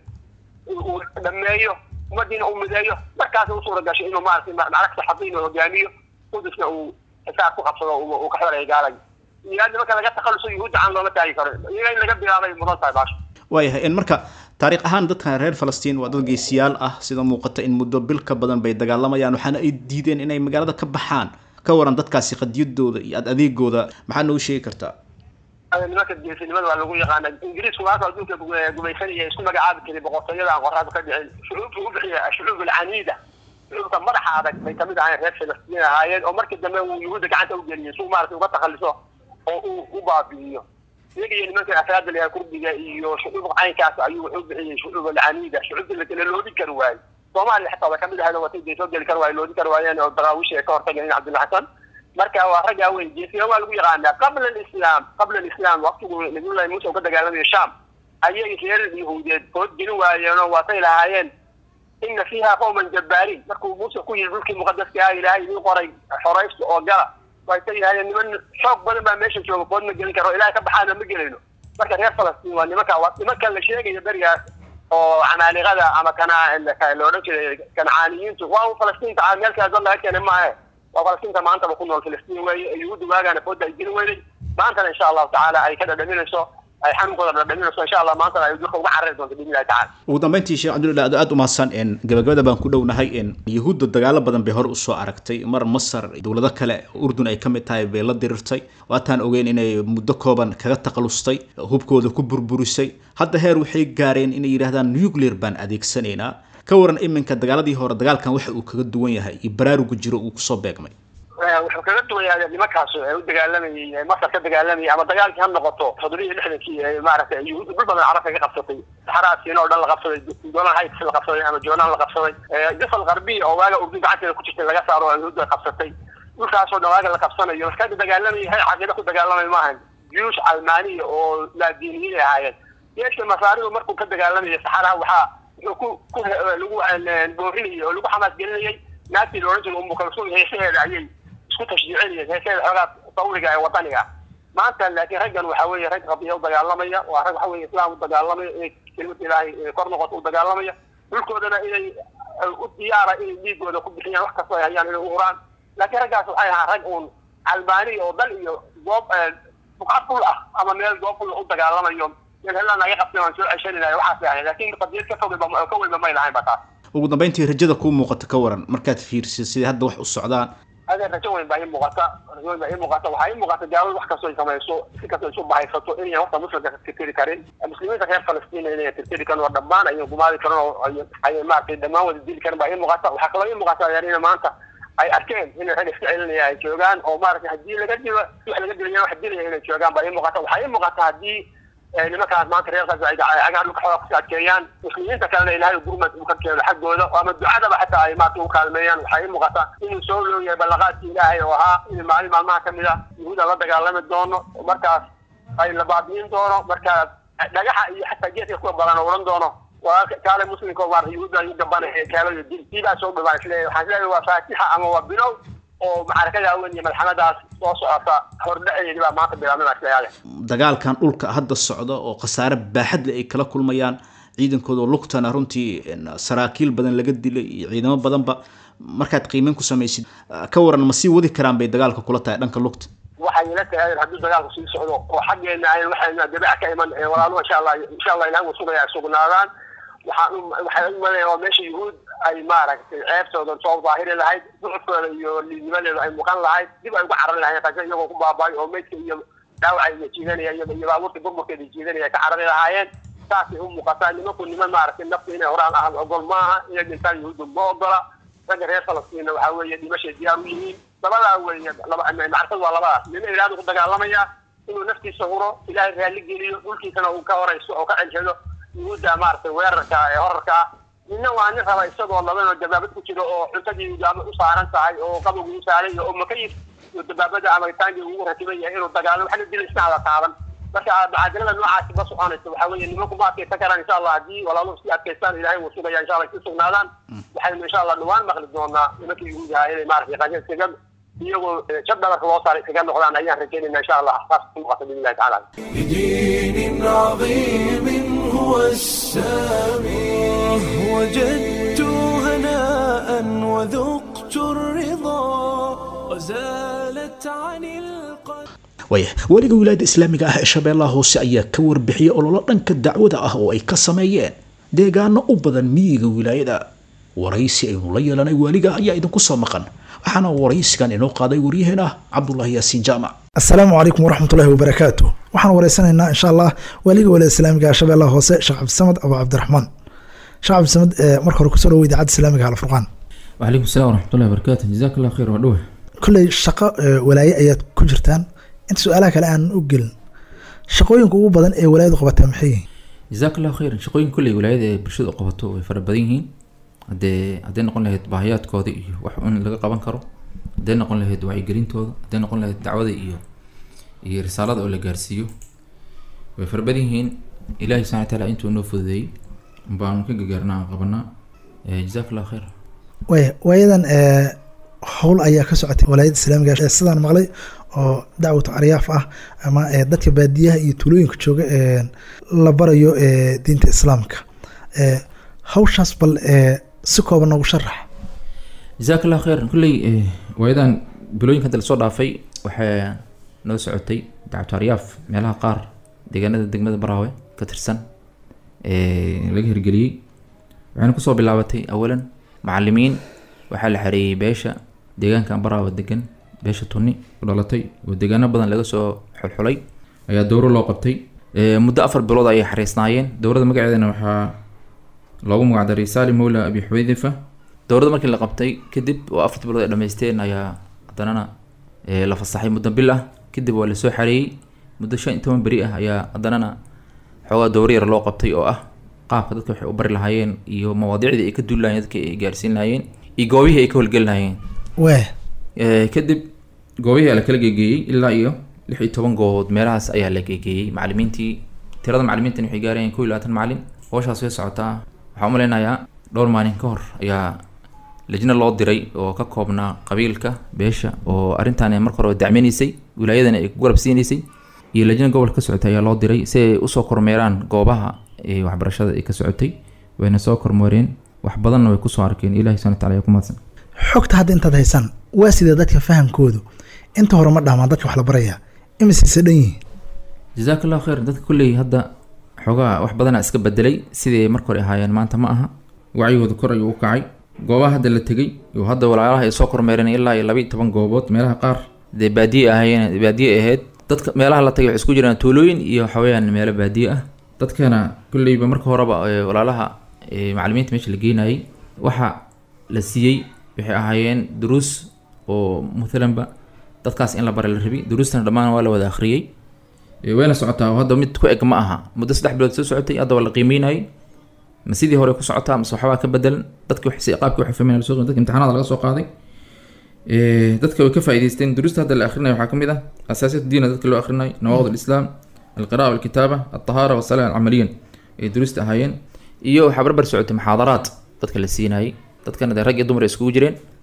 uu dhameeyo ummadiina uu mideeyo markaas u suura gashay inuu maaragtay macrag saxabiin hogaamiyo qudusna uu xisaab ku qabsado uu ka xoreeya gaalay iyo nimanka laga takhaluso yuhuudda aan looma taagi karo iyaga in laga bilaabay mudan tahay baasha waayahay in marka taariikh ahaan dadkan reer falastiin waa dad geesiyaal ah sida muuqata in muddo bil ka badan bay dagaalamayaan waxaana ay diideen inay magaalada ka baxaan ka waran dadkaasi qadiyadooda iyo ad adeegooda maxaa noogu sheegi kartaa nimanka geesinimada waa lagu yaqaana ingiriisku maanta adduunka gumaysanaya isku magacaabi jiray boqortooyada aan qoraada ka dhicin shucuubta u bixiya shucuub alcaniida shucuubta madaxa adag bay kamid ahayn reer falastiin ahaayeen oo markii dambe uu yuhuudda gacanta u geliyay suu maaragtay uga takhalliso oo uu u baabi'iyo iyaga iyo nimanka afraada layaa kurdiga iyo shucuub caynkaas ayuu wuxuu bixiyey shucuub alcaniida shucuubta la loodi kari waayo soomaaliya xataa way kamid ahayd oo watay day soo geli kari waayo loodi kari waayeen oo daraawishi ay ka hortageen cabdulla xasan marka waa raggaa wey geesiya waa lagu yaqaanaa qabla alislaam qabla alislaam waqtigu nabiyullahi muuse uu ka dagaalamayo sham ayay reer yahuudeed food gelin waayeenoo waatay lahaayeen ina fiiha qowman jabbaariin markuu muuse ku yidhi dhulkii muqadaska ah ilaahay idin qoray xoraysta oo gala waatay lahaayeen niman xoog badan baa meesha jooga food ma gelin karo ilahay ka baxaana ma gelayno marka reer falastiin waa nimanka waa nimanka la sheegayo berigaas oo camaaliqada ama kana la odhan jiray kancaaniyiintu waa un falastiinta meel kale dad laga keenay maahe waa falastiinta maantaba ku nool filistiin weeye yuhuudda waagaana fooda ay gelin weyday maantana insha allahu tacaala ay ka dhadhaminayso ay xanuunkooda dhadhaminayso insha allah maantana ay durka uga carari doonto biidnillahi tacala ugu dambeyntii sheekh cabdullahi aad aada u mahadsan in gabagabada baan ku dhownahay in yuhuudda dagaalo badan bay hore usoo aragtay mar masar dowlado kale urdun ay ka mid tahay bay la dirirtay waataan ogeyn inay muddo kooban kaga taqalustay hubkooda ku burburisay hadda heer waxay gaareen inay yidhahdaan nuclear baan adeegsanaynaa ka waran iminka dagaaladii hore dagaalkan waxa uu kaga duwan yahay iyo baraarugu jiro uu kusoo beegmay wuxuu kaga duwan yahay nimankaas ee u dagaalamayay masar ka dagaalamayay ama dagaalkii ha noqoto toddobiya iyo lixdankii ee maaragtay yuhuudda dhul badan carabka ka qabsatay saxaraasiina oo dhan la qabsaday dolan heights la qabsaday ama jonan la qabsaday jafal qarbiya oo waaga urdun gacanteeda ku jirtay laga saaro oo yuhuudda qabsatay dhulkaasoo dhan waaga la qabsanayo markaada dagaalamayay hay caqiida ku dagaalamay maahan juyuush almaaniya oo laadiiniyiin ay ahaayeen yeeshka masaaridu markuu ka dagaalamaya saxaraha waxaa wuxuu ku ku lagu boorinayay oo lagu xamaas gelinayay naagtii la odhan jiray umu kalsuun heesaheeda ayay isku tashjiicinayeen heesaheeda xoogaa tawriga ee wadaniga maanta laakiin raggan waxa weeye rag qadiya u dagaalamaya waa rag waxa weye islaam u dagaalamaya inay kelimada ilaahay kor noqoto u dagaalamaya dhulkoodana inay u diyaara inay dhiigooda ku bixiyaan wax kastoo ay hayaan inay u uraan laakiin raggaas waxay ahaan rag uun albaaniya oo dal iyo goob buqcad dhul ah ama meel goob dhul u dagaalamayo meel helaan naga qabtay waan soo ceshaninayo waxaasay ahayd laakiin qadiyad ka fogay ka weynba may lahayn ba taas ugu dambeyntii rajada kuu muuqata ka waran markaad fiirsid sidai hadda wax u socdaan adee rajo weyn baa ii muuqata rajo weyn baa ii muuqata waxaa ii muuqata gaalada wax kastoo ay samayso si kastoo isu bahaysato inayan horta muslimka tirtiri karin muslimiinta reer falastiin inayan tirtiri karin oo dhammaan ayan gumaadi karin oo ay maaragtay dhammaan wada dili karin baa ii muuqata waxaa kaloo ii muuqata adeerina maanta ay arkeen inay rag iska celinaya ay joogaan oo maaragtay haddii laga dilo wax laga dilaya wax dilaya inay joogaan baa ii muuqata waxaa ii muuqata haddii nimankaas maanta reer gaza ay cagaha dhulka xooga kusii adkeeyaan muslimiinta kalena ilaahay gurmad uu ka keeno xaggooda ama ducadaba xataa ay maarata u kaalmeeyaan waxaa ii muuqata inuu soo looyahay ballaqaadkii ilaahay oo ahaa in maalin maalmaha kamid a yuhuuda la dagaalami doono markaas ay la baabi'in doono markaas dhagaxa iyo xataa geedka kuwa badan oo odhan doono waa kaale muslimka maarata yuhuudda yu gabanaya kaalada dil diibaa soo dhawaan isleeyahay waxaan isleeyahay waa faatixa ama waa bilow oo macrakada weyn iyo malxamadaas soo socota hordhaceedi baa maanta bilaabnamaasleyaale dagaalkan dhulka hadda socda oo khasaare baaxad leh ay kala kulmayaan ciidankooda oo lugtana runtii saraakiil badan laga dilay iyo ciidamo badanba markaad qiimeyn ku samaysid ka waran ma sii wadi karaan bay dagaalka kula tahay dhanka lugta waxay ila tahay haddii dagaalku sii socdo oo xaggeena ay waxayna dabeec ka iman walaaluhu insha allah insha allah ilahay wuu sugaya ay sugnaadaan waxaan waxay u malaya oo meesha yuhuud ay maaragtay ceebtooda soo daahiri lahayd ducufkooda iyo liidnimadeeda ay muuqan lahayd dib ay uga carari lahayn qaja iyagoo ku baabaayo oo meydka iyo dhaawacayga jiidanaya iyo iyo baabuurta burburkeeda jiidanaya ka carari lahaayeen saasay u muuqataa nimanku niman maaragtay nafta inay horaan ahaan ogol maaha inay dhintaan yuhuuddu ma ogola ragga reer falastiinna waxaa weeye dhimashay diyaar u yihiin labadaa weeye laba macrifad waa labadaas nina ilaahdu ku dagaalamaya inuu naftiisa huro ilaahay raalli geliyo dhulkiisana uu ka horayso oo ka ceshado yuhuudda maaragtay weerarka ee horarka nina waa nin raba isagoo labanoo dabaabad ku jiro oo cuntadii ama u saaran tahay oo qabowgii u saaran yahay oo makayif iyo dabaabada ama taangii ugu rakiban yahay inuu dagaalo waxna dila isna hada taaban marka macaadilada noocaasi ma soconayso waxaa weeye nimanku ma adkaysan karaan insha allah haddii walaaluhu si adkaystaan ilaahay wuu sugaya insha allah si sugnaadaan waxaynu insha allah dhawaan maqli doonaa nimanka yuhuudaha inay maaragtay qaja iskaga iyagoo jab dhabarka loo saaray iskaga noqdaan ayaan rajaynayna insha allah saas ku noqota biidni illahi tacaala بدين عظيم هو السامي وجدت هناء وذقت الرضا وزالت عن القلب waaya weliga wilaayadda islaamiga ah ee shabeellaha hoose ayaa ka warbixiyey ololo dhanka dacwada ah oo ay ka sameeyeen deegaano u badan miyiga wilaayada waraysi aynu la yeelanay waaliga ayaa idinku soo maqan waxaana waraysigan inoo qaaday waryaheena cabdulaahi yaasiin jaamac asalaamu calaykum waraxmatullahi wabarakaatu waxaan wareysanaynaa insha allah waaliga walaada islaamiga ah shabeellaha hoose sheekh cabdisamad abu cabdiraxmaan sheekh cabdisamad marka hore kusoo dhawo idaacadda islaamiga alfurqaan وعليكم السلام ورحمة الله وبركاته جزاك الله خير ودوه kolley shaqo walaaye ayaad ku jirtaan inta su-aalaha kale aan u gelin shaqooyinka ugu badan ee walaayadu qabataa maxay yihiin جزاك الله خير shaqooyin kulley walaayada ay bulshada u qabato way fara badan yihiin hadee hadday noqon lahayd baahiyaadkooda iyo wax un laga qaban karo hadday noqon lahayd wacyigelintooda hadday noqon lahayd dacwada iyo iyo risaalada oo la gaarsiiyo way fara badan yihiin ilaahi subxana wataala intuu noo fududeeyey baanu ka gagaarnaa aan qabanaa jazaak allah khayr waaya waayadan howl ayaa ka socotay walaayadda islaamiga ee sidaan maqlay oo dacwatu aryaaf ah ama ee dadka baadiyaha iyo tuulooyinka jooga ee la barayo ee diinta islaamka ee hawshaas bal ee si kooban noogu sharax jazaak allah khayr kulley waayadan bilooyinka hadda lasoo dhaafay waxaa noo socotay dacwatu aryaaf meelaha qaar deegaanada degmada baraawe ka tirsan ee laga hirgeliyey waxayna kusoo bilaabatay awalan macalimiin waxaa la xareeyey beesha deegaankan baraawe degan beesha tuni ku dhalatay oo deegaano badan laga soo xulxulay ayaa dowro loo qabtay muddo afar bilood ayay xariisnaayeen dowrada magaceedana waxaa loogu magacdaray salim mawla abi xudayfa dowrada markii la qabtay kadib oo afarta bilood ay dhamaysteen ayaa haddanana la fasaxay muddo bil ah kadib waa lasoo xareeyey muddo shan iyo toban beri ah ayaa haddanana xoogaa dowro yar loo qabtay oo ah qaabka dadka waxay u bari lahaayeen iyo mawaadiicdii ay ka duuli lahayeen dadka ay gaarsiin lahayeen iyo goobihii ay ka howlgeli lahayeen weh kadib goobihii ayaa la kala geegeeyey ilaa iyo lix iyo toban goobood meelahaas ayaa la geegeeyey macalimiintii tirada macalimiintan waxay gaarayeen kow iyo labaatan macalin howshaas way socotaa waxaan u malaynayaa dhowr maalin ka hor ayaa lajna loo diray oo ka koobnaa qabiilka beesha oo arrintan marka hore dacminaysay wilaayadana ay ku garab siinaysay iyo lajna gobolka ka socotay ayaa loo diray si ay usoo kormeeraan goobaha waxbarashada ay ka socotay wayna soo kormeereen wax badanna way kusoo arkeen ilahi subana wataala ayaa ku mahadsan xogta hadda intaad haysaan waa sidee dadka fahamkoodu inta hore ma dhaamaan dadka wax la barayaa imisayse dhan yihiin jazaak allah khayr dadka kulley hadda xoogaa wax badanaa iska bedelay sidii marka hore ahaayeen maanta ma aha wacyigooda kor ayuu u kacay goobaha hadda la tegey iyo hadda walaalaha ay soo kormeereen ilaa iyo laba iyo toban goobood meelaha qaar dee baadiye ahaayeen baadiye ahayd dadka meelaha la tagay waxay isku jiraan tuulooyin iyo waxaweyaan meelo baadiye ah dadkana kulleyba marka horeba walaalaha macalimiinta meesha la geenayay waxa la siiyey waxay ahaayeen duruus oo mathalanba dadkaas in la bara la rabi duruustana dhammaan waa la wada akhriyey wayna socotaa oo hadda mid ku eg ma aha muddo saddex bilood soo socotay hadda waa la qiimeynayay ma sidii hore ku socotaa mase waxbaa ka bedelan dadki qaabki waxay fahmeen lasoo dadka imtixaanada laga soo qaaday dadka way ka faa'iidaysteen duruusta hadda la akhrinayo waxaa ka mid ah asaasiyat diina dadka loo akhrinayo nawaaqid alislaam alqira'a walkitaaba altahaara wasalaa camaliyan ay duruusta ahaayeen iyo waxaa barbar socotay muxaadaraad dadka la siinayay dadkana dee rag iyo dumar ay iskugu jireen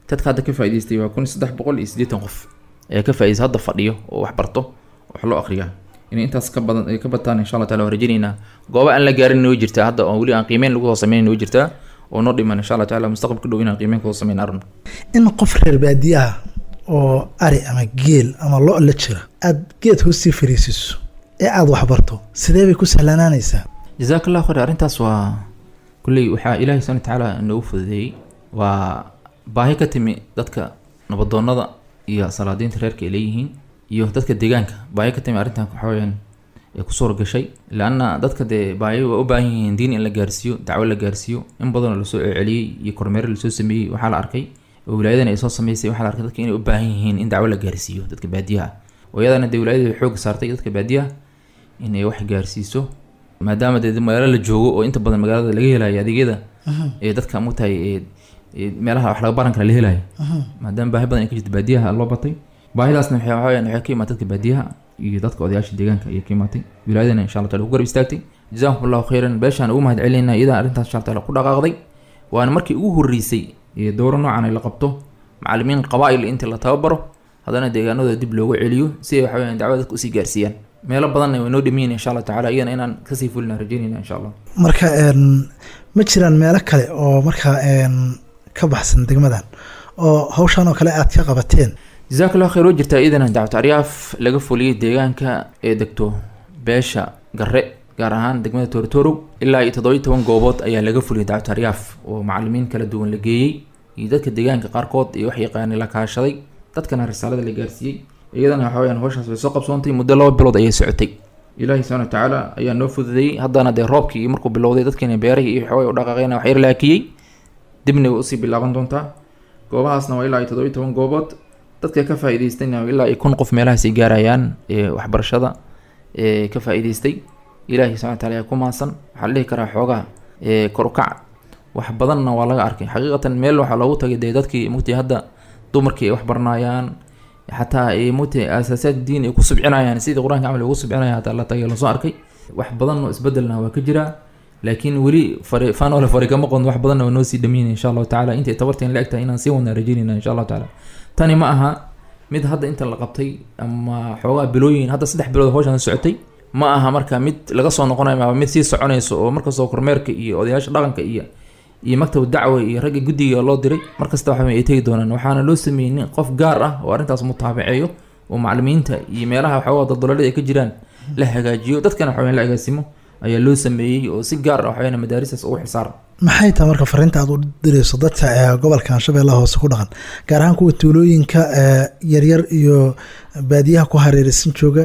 dadka hadda ka faa'idaystay waa kun saddex boqol iyo siddeetan qof ayaa ka faa'idaystay hadda fadhiyo oo wax barto wax loo akhriyaa inay intaas ka badan ay ka bataan insha allah taala waan rajaynaynaa gooba aan la gaarin noo jirtaa hadda oo weli aan qiimeyn lagu soo sameyn noo jirtaa oo noo dhiman insha allah taala mustaqbalka dhow inaan qiimeyn kusoo sameyn arno in qof reer baadiye ah oo ari ama geel ama lo la jira aada geed hoostii fariisiso ee aada waxbarto sidee bay ku sahlanaanaysaa jazaak allah khayr arrintaas waa kulley waxaa ilaahay subhana watacaala noogu fududeeyey waa baahi ka timi dadka nabadoonnada iyo salaadiinta reerka ay leeyihiin iyo dadka deegaanka baahi ka timi arrintan waxaweyaan ee ku suura gashay laanna dadka dee baahi waa u baahan yihiin diin in la gaarsiiyo dacwo la gaarsiiyo in badanoo lasoo celceliyey iyo kormeero lasoo sameeyey waxaa la arkay oo wilaayadan ay soo sameysay waxaa la arkay dadka inay u baahan yihiin in dacwo la gaarsiiyo dadka baadiyaha ah oo iyadana dee wilaayada xoog saartay dadka baadiyaha in ay wax gaarsiiso maadaama dee magaalo la joogo oo inta badan magaalada laga helayo adeegyada ee dadka mugtahay ee ee meelaha wax laga baran kara la helayo maadaama baahi badan ay ka jirto baadiyaha loo batay baahidaasna waxay waxaweyaan waxay ka imaatay dadka baadiyaha iyo dadka odayaasha deegaanka ayay ka imaatay wilaayadana insha allah taala ku garab istaagtay jazakum allahu khayran beeshaan ugu mahad celinayna iyadaa arrintaas insha allah taala ku dhaqaaqday waana markii ugu horreysay ee dowro noocan ay la qabto macallimiin qabaa'il inta la tababaro haddana deegaanadooda dib loogu celiyo si ay waxaweyaan dacwada dadka usii gaarsiiyaan meelo badanna way noo dhamiyin insha allah tacaala iyana inaan kasii fulina rajeynayna insha allah marka een, ma jiraan meelo kale oo markaa een, ka baxsan degmadan oo hawshan oo kale aad ka qabateen jazaak allah khayr oo jirtaa iidana dacwat aryaaf laga fuliyey deegaanka ee degto beesha garre gaar ahaan degmada tooritoorow ilaa iyo toddoba iyo toban goobood ayaa laga fuliyey dacwat aryaaf oo macallimiin kala duwan la geeyey iyo dadka deegaanka qaarkood iyo wax yaqaanay la kaashaday dadkana risaalada la gaarsiiyey iyadana waxa weyaan hawshaas way soo qabsoontay muddo laba bilood ayay socotay ilaahi subhana watacaala ayaa noo fududeeyey haddana dee roobkii markuu bilowday dadkeena beerahii iyo waxaway u dhaqaaqeena wax yar laakiyey dibna way usii bilaaban doontaa goobahaasna waa ilaa iyo toddoba iyo toban goobood dadka ka faa'iidaystayna ilaa iyo kun qof meelahaas ay gaarayaan ee waxbarashada ee ka faa'iidaystay ilaahi subhana wataala ayaa ku maasan waxaa la dhihi karaa xoogaa ee kor u kac wax badanna waa laga arkay xaqiiqatan meel waxaa loogu tagay dee dadkii mugtay hadda dumarkii ay wax baranayaan xataa ay mugtay asaasaad diin ay ku subcinayaan sidii qur-aanka camal ay ugu subcinayaan hataa la tagay lasoo arkay wax badan oo isbedelna waa ka jiraa laakiin weli fari faanole fari kama qodno wax badanna waa noo sii dhameynaya insha allahu tacaala intay tabarteen la egtahay inaan sii wadnaa rajeynayna insha allahu tacaala tani ma aha mid hadda inta la qabtay ama xoogaa bilooyin hadda saddex bilood hawshan socotay ma aha marka mid laga soo noqonayo ama mid sii soconayso oo markastoo kormeerka iyo odayaasha dhaqanka iyo iyo maktab dacwa iyo ragga guddiga loo diray markasta waxa ay tegi doonaan waxaana loo sameeyey nin qof gaar ah oo arrintaas mutaabaceeyo oo macallimiinta iyo meelaha waxawaa daldaloolada ay ka jiraan la hagaajiyo dadkana waxaweyaan la agaasimo ayaa loo sameeyey oo si gaar ah waxaweyaan madaaristaas ugu xilsaaran maxay tahay marka fariinta aad u dirayso dadka ee gobolkan shabeellaha hoose ku dhaqan gaar ahaan kuwa tuulooyinka ee yaryar iyo baadiyaha ku hareeraysan jooga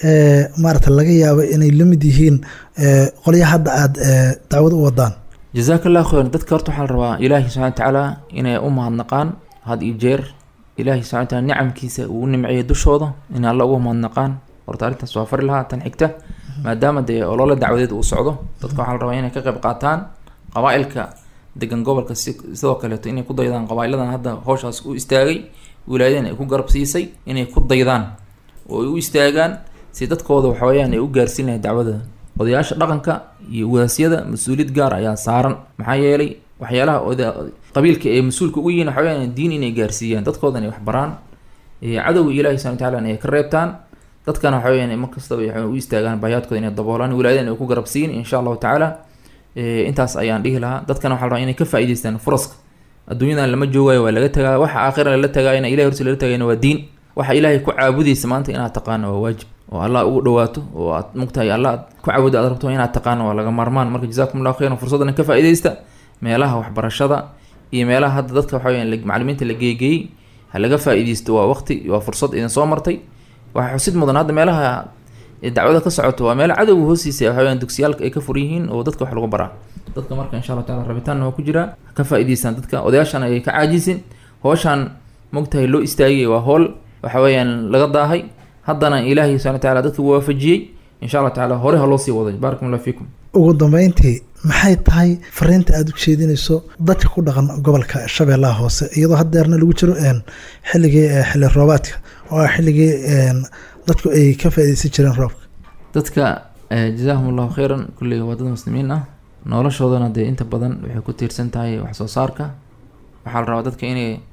ee maarata laga yaabo inay la mid yihiin ee qolyaha hadda aada ee dacwad u wadaan jazaak allah khayran dadka horta waxaa la rabaa ilaahi subxana watacaala inay u mahadnaqaan had iyo jeer ilaahi subxana wataala nicamkiisa uu u nimceeyay dushooda inay alla ugu mahadnaqaan horta arrintaas waa fari lahaa tan xigta maadaama dee olole dacwadeed uu socdo dadka waxaa la rabaa inay ka qayb qaataan qabaa-ilka degan gobolka si sidoo kaleeto inay ku daydaan qabaa-iladan hadda howshaas u istaagay wilaayadan ay ku garab siisay inay ku daydaan oo ay u istaagaan si dadkooda waxaweyaan ay u gaarsiin lahayn dacwada odayaasha dhaqanka iyo wadaasyada mas-uuliyad gaar ayaa saaran maxaa yeelay waxyaalaha oda qabiilka ee mas-uulka ugu yihiin waxaweyaan diin inay gaarsiiyaan dadkoodan ay waxbaraan cadowga ilaahi subana wataala ay ka reebtaan dadkana waxaweyaan mar kastaba waxay u istaagaan baayaadkooda inay daboolaan wilaayadan ay ku garab siin insha allahu tacaala intaas ayaan dhihi lahaa dadkana waxaa la rabaa inay ka faa'iidaystaan furaska adduunyadan lama joogayo waa laga tagaa waxa aakhira lala tagaayana ilahay horti lala tagayana waa diin waxa ilaahay ku caabudaysa maanta inaad taqaano waa waajib oo allah ugu dhawaato oo aad mugtahay allah aad ku caabudda aad rabto inaad taqaano waa laga maarmaan marka jazakum allahu khayran fursaddan ka faa'iidaysta meelaha waxbarashada iyo meelaha hadda dadka waxa weyaan macallimiinta la geegeeyey ha laga faa'iidaysto waa waqti waa fursad idin soo martay waxaa xusid mudan hadda meelaha dacwada ka socoto waa meelo cadowga hoostiisa waxa weyaan dugsiyaalka ay ka fur yihiin oo dadka wax lagu baraa dadka marka insha allah taala rabitaanna waa ku jiraa ha ka faa'iidaystaan dadka odayaashana ay ka caajisin howshaan mogtahay loo istaagay waa howl waxa weeyaan laga daahay haddana ilaahay subana wataala dadka wuu waafajiyey insha allah tacaala hore ha loo sii waday baarakum allah fiikum ugu dambeyntii maxay tahay fariinta aada u jeedinayso dadka ku dhaqan gobolka shabeellaha hoose iyadoo haddeerna lagu jiro xilligii xilli roobaadka oo ah xilligii dadku ay ka faaideysan jireen roobka dadka jazaahum allahu khayran kulley waa dad muslimiin ah noloshoodana dee inta badan waxay ku tiirsan tahay wax soo saarka waxaa la rabaa dadka inay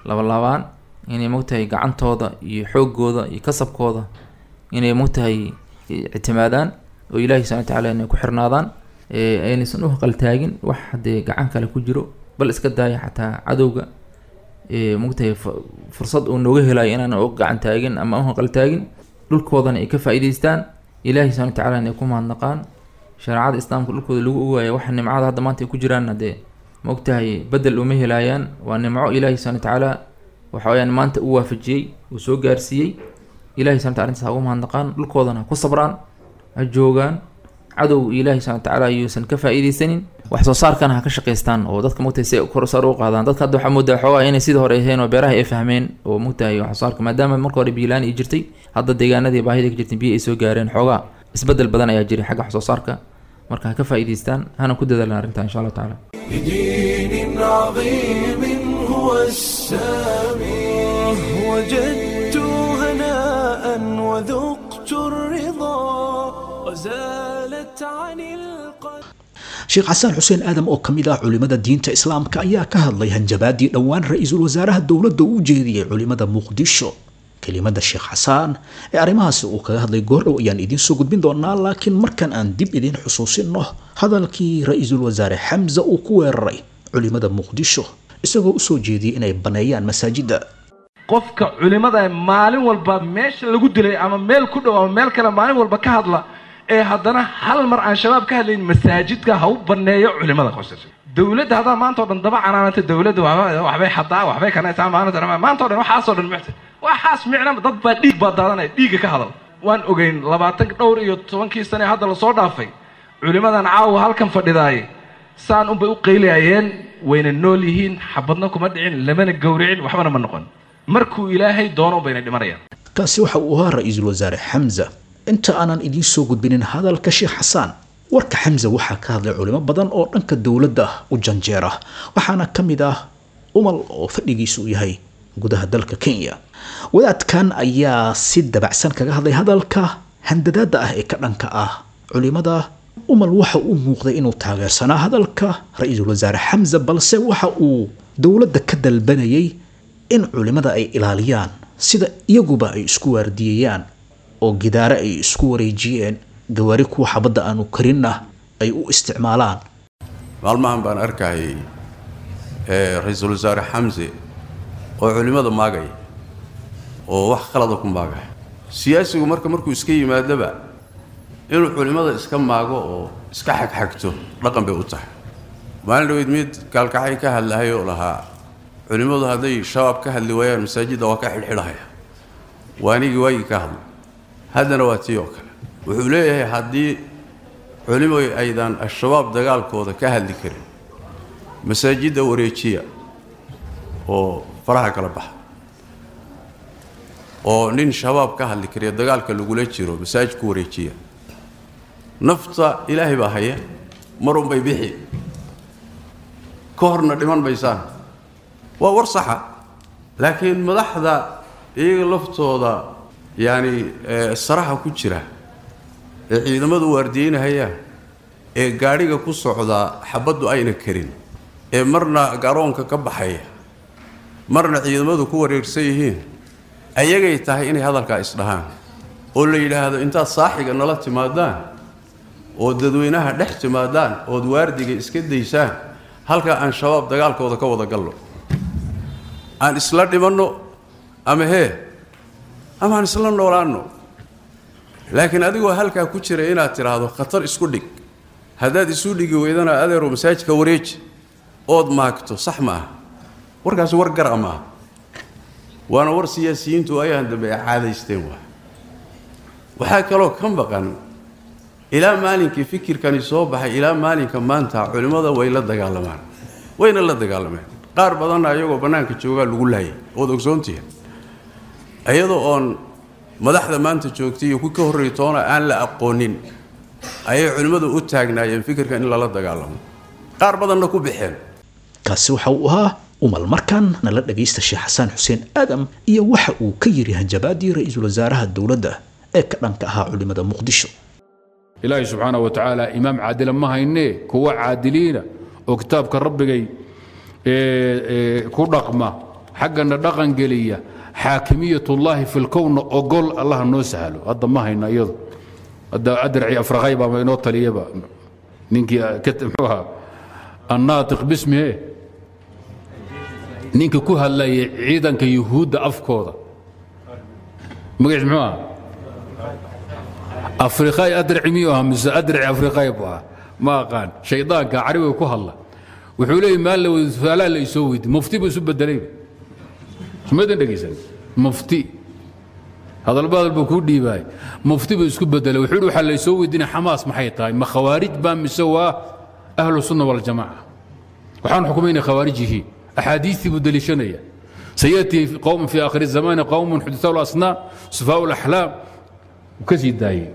labalaabaan inay mogtahay gacantooda iyo xoogooda iyo kasabkooda inay mogtahay ictimaadaan oo ilaahi subxana watacaala inay ku xirnaadaan aynaysan u qaltaagin wax haddee gacan kale ku jiro bal iska daaya xataa cadowga mogtahay fursad uu nooga helayo inaan u gacan taagin ama u qaltaagin dhulkoodana ay ka faa'iidaystaan ilaahi subxana watacaala inay ku mahadnaqaan shareecada islaamka dhulkooda lagu ogaaya waxa nimcada hadda maanta ay ku jiraan haddee maogtahay bedel uma helaayaan waa nimco ilaahi subxana watacaala waxa weyaan maanta u waafajiyey uu soo gaarsiiyey ilahi subxana wataala arrintaas ha ugu mahadnaqaan dhulkoodana ha ku sabraan ha joogaan cadow ilaahi subxana watacaala ayuusan ka faa'iidaysanin wax soo saarkana ha ka shaqaystaan oo dadka mogtahay si kor sar u qaadaan dadka hadda waxaa moodaa xoogaa inay sidii hore ahayn oo beeraha ay fahmeen oo mogtahay wax soo saarka maadaama marka hore biilaan ay jirtay hadda deegaanadii baahida ka jirtay biyo ay soo gaareen xoogaa isbedel badan ayaa jiray xagga wax soo saarka marka ha ka faa'iidaystaan hana ku dadaalaan arrintan insha allahu tacaala بدين عظيم هو السامي وجدت هناء وذقت الرضا وزالت عن القلب sheekh xasaan xuseen aadam oo ka mid ah culimmada diinta islaamka ayaa ka hadlay hanjabaadii dhowaan ra-iisul wasaaraha dowladda u jeediyey culimmada muqdisho kelimada sheekh xasaan ee arrimahaasi uu kaga hadlay goordhow ayaan idiin soo gudbin doonaa laakiin markan aan dib idiin xusuusinno hadalkii ra-iisul wasaare xamza uu ku weeraray culimmada muqdisho isagoo u soo jeediyey inay baneeyaan masaajidda qofka culimmada maalin walba meesha lagu dilay ama meel ku dhow ama meel kale maalin walba ka hadla ee haddana hal mar aan shabaab ka hadlayn masaajidka ha u baneeyo culimmada qoysasha dowladda haddaa maanta oo dhan daba canaananta dowladda waxba- waxbay xadaa waxbay kanaysaa maanta maanta o dhan waxaasoo dhan muxta waxaas micna dad baa dhiig baa daadanaya dhiigga ka hadal waan ogeyn labaatan dhowr iyo tobankii sane hadda lasoo dhaafay culimmadan caawa halkan fadhidaaye saan unbay u qaylayayeen wayna nool yihiin xabadna kuma dhicin lamana gowricin waxbana ma noqon markuu ilaahay doono bayna dhimanayaan kaasi waxa uu ahaa ra-iisul wasaare xamza inta aanan idiin soo gudbinin hadalka sheekh xasaan warka xamza waxaa ka hadlay culimo badan oo dhanka dowladda u janjeera waxaana ka mid ah umal oo fadhigiisu uu yahay gudaha dalka kenya wadaadkan ayaa si dabacsan kaga hadlay hadalka handadaada ah ee ka dhanka ah culimada umal waxa uu muuqday inuu taageersanaa hadalka ra-iisul wasaare xamza balse waxa uu dowladda ka dalbanayay in culimada ay ilaaliyaan sida iyaguba ay isku waardiyeeyaan oo gidaare ay isku wareejiyeen gawaari kuwa xabadda aanu karinna ay u isticmaalaan maalmahan baan arkayay ee ra-iisul wasaare xamse oo culimmada maagaya oo wax khalada ku maagaya siyaasigu marka markuu iska yimaadaba inuu culimmada iska maago oo iska xagxagto dhaqan bay u tahay maalin dhaweyd mid kaalkacay ka hadlahay oo lahaa culimmadu hadday shabaab ka hadli waayaan masaajidda waa ka xidhxidhahaya waanigii waagii ka hadlay haddana waa tii oo kale wuxuu leeyahay haddii culimo aydan al-shabaab dagaalkooda ka hadli karin masaajidda wareejiya oo faraha kala baxa oo nin shabaab ka hadli kariya dagaalka lagula jiro masaajid ku wareejiya nafta ilaahay baa haya marun bay bixi ka horna dhiman maysaan waa war saxa laakiin madaxda iyaga laftooda yacani saraxa ku jira ee ciidamadu waardiyeynahayaan ee gaadhiga ku socdaa xabaddu ayna karin ee marna garoonka ka baxaya marna ciidamadu ku wareersan yihiin ayagay tahay inay hadalkaa isdhahaan oo la yidhaahdo intaad saaxiga nala timaadaan oo dadweynaha dhex timaadaan ood waardiga iska daysaan halkaa aan shabaab dagaalkooda ka wada galno aan isla dhimanno ama hee ama aan isla noolaanno laakiin adigoo halkaa ku jira inaad tidhaahdo khatar isku dhig haddaad isu dhigi weydana adeero masaajidka wareeji ood maagto sax ma aha warkaasi war gara maaha waana war siyaasiyiintu ayahan dambe ay caadaysteen waa waxaa kaloo ka maqan ilaa maalinkii fikirkani soo baxay ilaa maalinka maanta culimmada way la dagaalamaan wayna la dagaalameen qaar badanna iyagoo bannaanka joogaa lagu laayay ood ogsoontihiin iyadoo oon madaxda maanta joogtay iyo ku ka horreey toona aan la aqoonin ayay culimmadu u taagnaayeen fikirkan in lala dagaalamo qaar badanna ku baxeen kaasi waxa uu ahaa umal markan nala dhagaysta sheekh xasaan xuseen aadam iyo waxa uu ka yidhi hanjabaadii ra-iisul wasaaraha dowladda ee ka dhanka ahaa culimada muqdisho ilaahay subxaanahu wa tacaala imaam caadila ma haynee kuwa caadiliina oo kitaabka rabbigay ee, ee, ku dhaqma xaggana dhaqan geliya xaakimiyatullaahi fi lkownna ogol allah noo sahlo hadda ma hayna iyadu hadda adraci afraqay baama inoo taliyaba ninkii muxuu ahaa annaatiq bismihe ninka ku hadlaya ciidanka yuhuudda afkooda magaciis muxuu aha afriqay adraci miyuu ahaa mise adraci afriqay buu ahaa ma aqaan shaydaanka carabiga ku hadla wuxuu leeyahy maal la weydi su-aalaha la isoo weydi mufti buu isu bedelay sumadan dhegaysan mufti hadalba hadal buu kuu dhiibaay mufti buu isku bedelay wuxuu yidhi waxaa la isoo weydiinaya xamaas maxay tahay ma khawaarij baa mise waa ahlu sunna waljamaaca waxaan xukumaynay khawaarij yihiin axaadiistii buu deliishanaya sayatii qowm fi aakhiri zamani qowmun xudisaa lasnaa sufaa laxlaam wuu ka sii daayey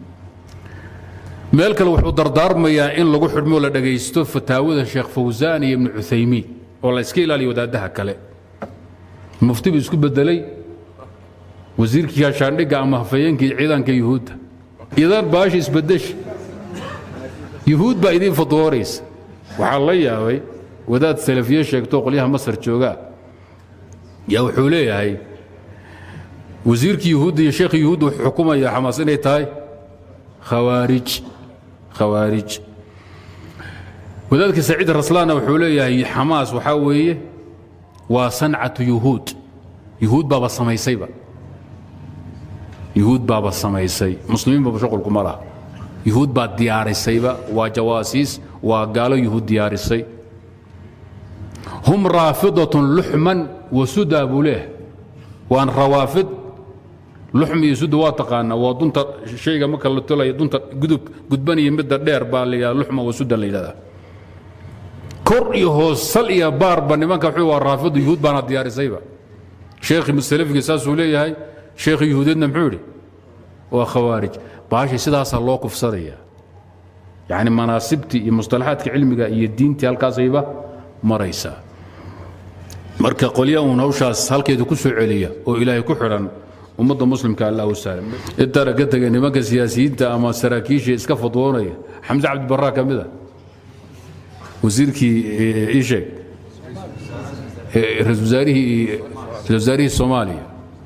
meel kale wuxuu dardaarmayaa in lagu xidhmoo la dhagaysto fataawada sheekh fawsaan iyo ibnu cuthaymiin oo la iska ilaaliyo wadaadaha kale mufti buu isku bedelay wasiirkii gaashaandhigga ama hafayeenkii ciidanka yuhuudda idan baasha isbedesha yuhuud baa idiin fatwooraysa waxaa la yaabay wadaad salafiye sheegto qolyaha masar joogaa yaa wuxuu leeyahay wasiirkii yuhuudda iyo sheekhi yuhuudda wuxuu xukumayaa xamaas inay tahay khawaarij khawaarij wadaadka saciid raslaana wuxuu leeyahay xamaas waxaa weeye waa sancatu yuhuud yuhuud baaba samaysayba yuhuud baaba samaysay muslimiin baba shuqulku ma laha yuhuud baa diyaarisayba waa jawaasiis waa gaalo yuhuud diyaarisay hum raafidatun luxman wa sudaa buu leeyahay waan rawaafid luxm iyo suda waa taqaanaa waa dunta shayga marka la tolaya dunta gudub gudban iyo midda dheer baa la yidhahda luxma wa sudan la yidhahdaa kor iyo hoos sal iyo baarba nimanka wuxuu waa raafidu yuhuud baana diyaarisayba sheekhi musalafigi saasuu leeyahay sheekhi yuhuudeedna muxuu yidhi waa khawaarij baashay sidaasaa loo kufsadaya yacni manaasibtii iyo mustalaxaadka cilmiga iyo diintii halkaasayba maraysaa marka qolya uun hawshaas halkeedu ku soo celiya oo ilaahay ku xidhan ummadda muslimka allah u saalam intaana ka tegay nimanka siyaasiyiinta ama saraakiisha iska fadwoonaya xamse cabdibarraa ka mid a wasiirkii ii sheeg ra-isul wasaarihii ra-isul wasaarihii soomaaliya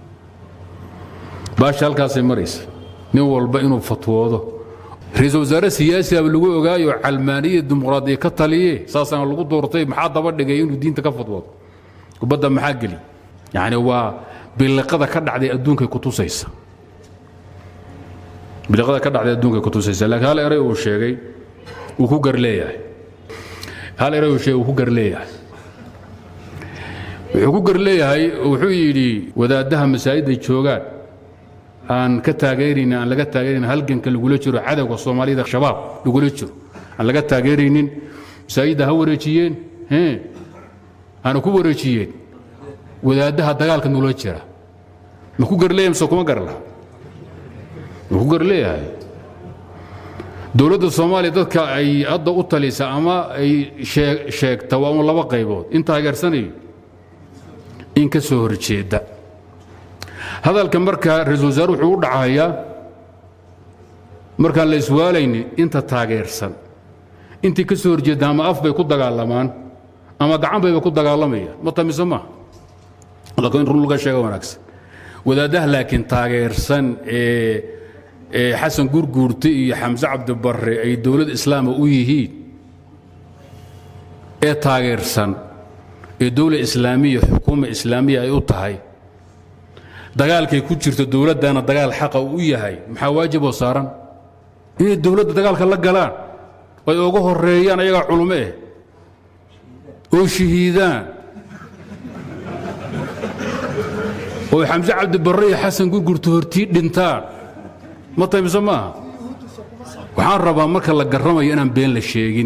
baasha halkaasay maraysa nin walba inuu fatwoodo ra-iisul wasaare siyaasi aba lagu ogaayo calmaaniya dimuqraadiya ka taliye saasaana lagu doortay maxaa daba dhigay inuu diinta ka fatwoodo kubadda maxaa geli yacni waa biliqada ka dhacday adduunkay kutusaysa biliqada ka dhacday adduunkay kutusaysa laakiin hal eray uu sheegay uu ku gar leeyahay hal eray uu sheegay uu ku gar leeyahay wuxuu ku gar leeyahay wuxuu yidhi wadaaddaha masaajidda joogaan aan ka taageeraynin aan laga taageeraynin halganka lagula jiro cadowga soomaalida shabaab lagula jiro aan laga taageeraynin masaajidda ha wareejiyeen hana ku wareejiyeen wadaaddaha dagaalka nula jira ma ku gar leeyahay mise kuma gar laha ma ku gar leeyahay dowladda soomaaliya dadka ay hadda u talisa ama ay sheegta waa un laba qaybood in taageersanayo in ka soo horjeedda hadalka marka ra-isul wasaare wuxuu u dhacayaa markaan la iswaalayni inta taageersan intii ka soo horjeedda ama af bay ku dagaalamaan ama gacan bayba ku dagaalamayaan ma tamise maaha laakiin run laga sheega wanaagsan wadaaddaha laakiin taageersan ee ee xasan gurguurte iyo xamse cabdibarre ay dowlad islaama u yihiin ee taageersan ee dowla islaamiya xukuuma islaamiya ay u tahay dagaalkay ku jirto dowladdana dagaal xaqa u yahay maxaa waajiboo saaran inay dowladda dagaalka la galaan ay uga horeeyaan ayagaa culumo eh oo shahiidaan oo xamse cabdibarre iyo xasan gurgurta hortii dhintaan ma taymse maaha waxaan rabaa marka la garramayo inaan been la sheegin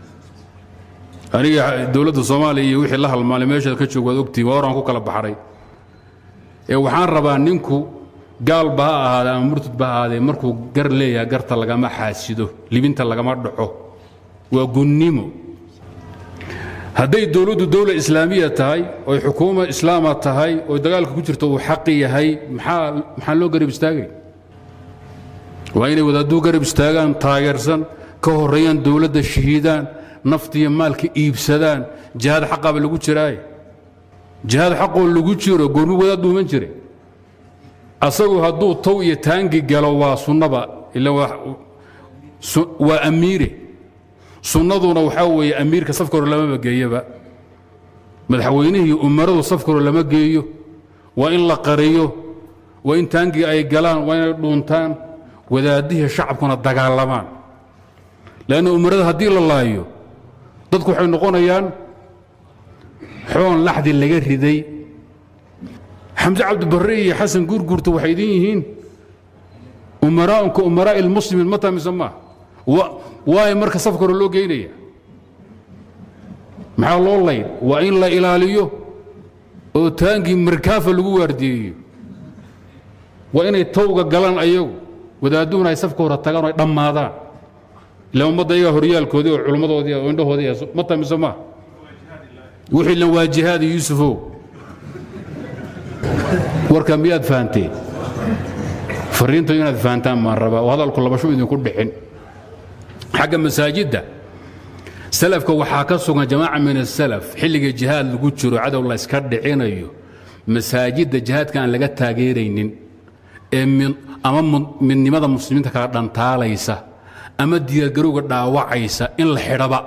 aniga dowladda soomaaliya iyo wixii la halmaalay meeshaad ka joog waad ogtihin waa horaan ku kala baxray ee waxaan rabaa ninku gaalba ha ahaadee ama murtadba ha ahaadee markuu gar leeyahay garta lagama xaasido libinta lagama dhaco waa gunnimo hadday dowladdu dowla islaamiya tahay oy xukuuma islaama tahay oy dagaalka ku jirto uu xaqi yahay maxaa maxaa loo garab istaagay waa inay wadaaduu garab istaagaan taageersan ka horreeyaan dowladda shahiidaan naftiiyo maalka iibsadaan jihaad xaqaba lagu jiraaye jihaad xaqoo lagu jiro goormi wadaad dhuuman jire asagu hadduu tow iyo taangi galo waa sunnaba ila waa amiire sunnaduna waxaa weeye amiirka safka hore lamaba geeyaba madaxweynihii umaradu safka hore lama geeyo waa in la qariyo waa in taangii ay galaan waa inay dhuuntaan wadaadihii shacabkuna dagaalamaan leanna umarada haddii la laayo dadku waxay noqonayaan xoon laxdi laga riday xamse cabdibarre iyo xasan guurguurta waxay idin yihiin umaraa'unka umaraa'i ilmuslimiin ma tamise maa waayo marka safka hore loo geynaya maxaa loo layn waa in la ilaaliyo oo taangii markaafa lagu waardiyeeyo waa inay tawga galaan ayagu wadaadduhuna ay safka hore tagaan oo ay dhammaadaan ila ummadda iyagaa horyaalkoodii oo culummadoodii oo indhahoodii ma tamise maa wixii lan waa jihaadi yuusufow warka miyaad fahanteen fariinta inaad fahantaan maan rabaa oo hadalku labashu idinku dhixin xagga masaajidda salafka waxaa ka sugan jamaaca min asalaf xilliga jihaad lagu jiro cadow la yska dhicinayo masaajidda jihaadka aan laga taageeraynin ee ama midnimada muslimiinta kala dhantaalaysa ama diyaargarowga dhaawacaysa in la xidhaba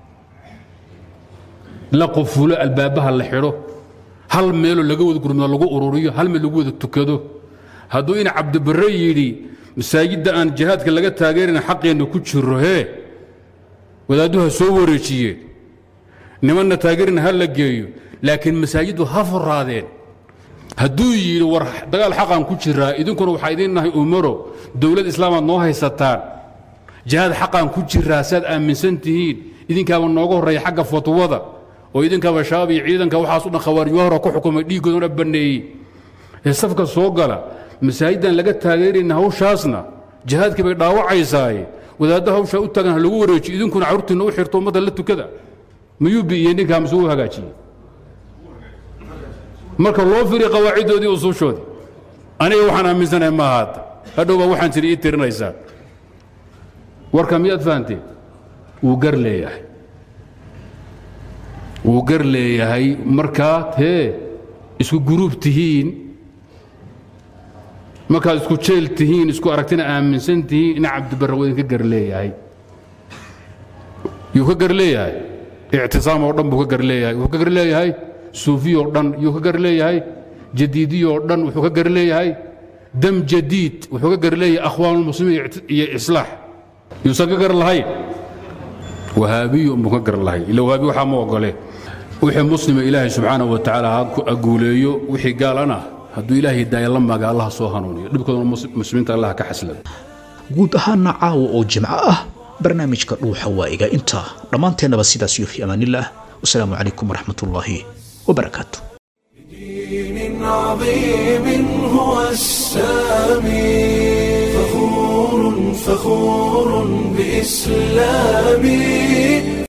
la qufulo albaabaha la xidho hal meeloo laga wada gurmado lagu ururiyo hal meel lagu wada tukado hadduu ina cabdibarre yidhi masaajidda aan jihaadka laga taageerina xaqeenna ku jiro hee wadaadduha soo wareejiyeen nimanna taageerina ha la geeyo laakiin masaajiddu ha furaadeen hadduu yidhi war dagaal xaqaan ku jiraa idinkuna waxaa idiin nahay umaro dowlad islaamaad noo haysataan jihaad xaqaan ku jiraa saad aaminsan tihiin idinkaaba nooga horreeya xagga fatwada oo idinkaaba shabaab iyo ciidanka waxaas u dhan khawaarij hore ku xukumay dhiiggooduna banneeyey ee safka soo gala masaajiddan laga taageerayna hawshaasna jihaadkii bay dhaawacaysaaye wadaadda hawshaa u taagan ha lagu wareejiyo idinkuna carruurtiinna u xirto ummadda la tukada miyuu bi'iyey ninkaa mise uu hagaajiyey marka loo firiy qawaaciddoodii usuushoodii aniga waxaan aaminsanahay ma ahaata hadhow baa waxaan jiri ii tirinaysaa warka miyaad fahanteen wuu gar leeyahay wuu gar leeyahay markaad hee isku guruub tihiin markaad isku jeel tihiin isku aragtina aaminsan tihiin ina cabdibarre waa idinka gar leeyahay yuu ka gar leeyahay ictisaam oo dhan buu ka gar leeyahay wuxuu ka gar leeyahay suufiy oo dhan yuu ka gar leeyahay jadiidiy oo dhan wuxuu ka gar leeyahay dam jadiid wuxuu ka gar leeyahay akhwaanulmuslimiin iyo islaax yuusan ka gar lahayn wahaabiyu unbuu ka gar lahayn ila wahaabi waxaa ma ogole wixii muslima ilaahay subxaanahu wa tacaala ha guuleeyo wixii gaalana hadduu ilaahay daaya la maaga allaha soo hanuuniyo dhibkooduna muslimiinta allaha ka xaslado guud ahaana caawa oo jimco ah barnaamijka dhuuxa waa iga intaa dhammaanteennaba sidaas iyo fi amaanillaah wasalaamu calaykum waraxmat ullaahi wabarakaatu دين عظيم هو السامي فخور فخور بإسلامي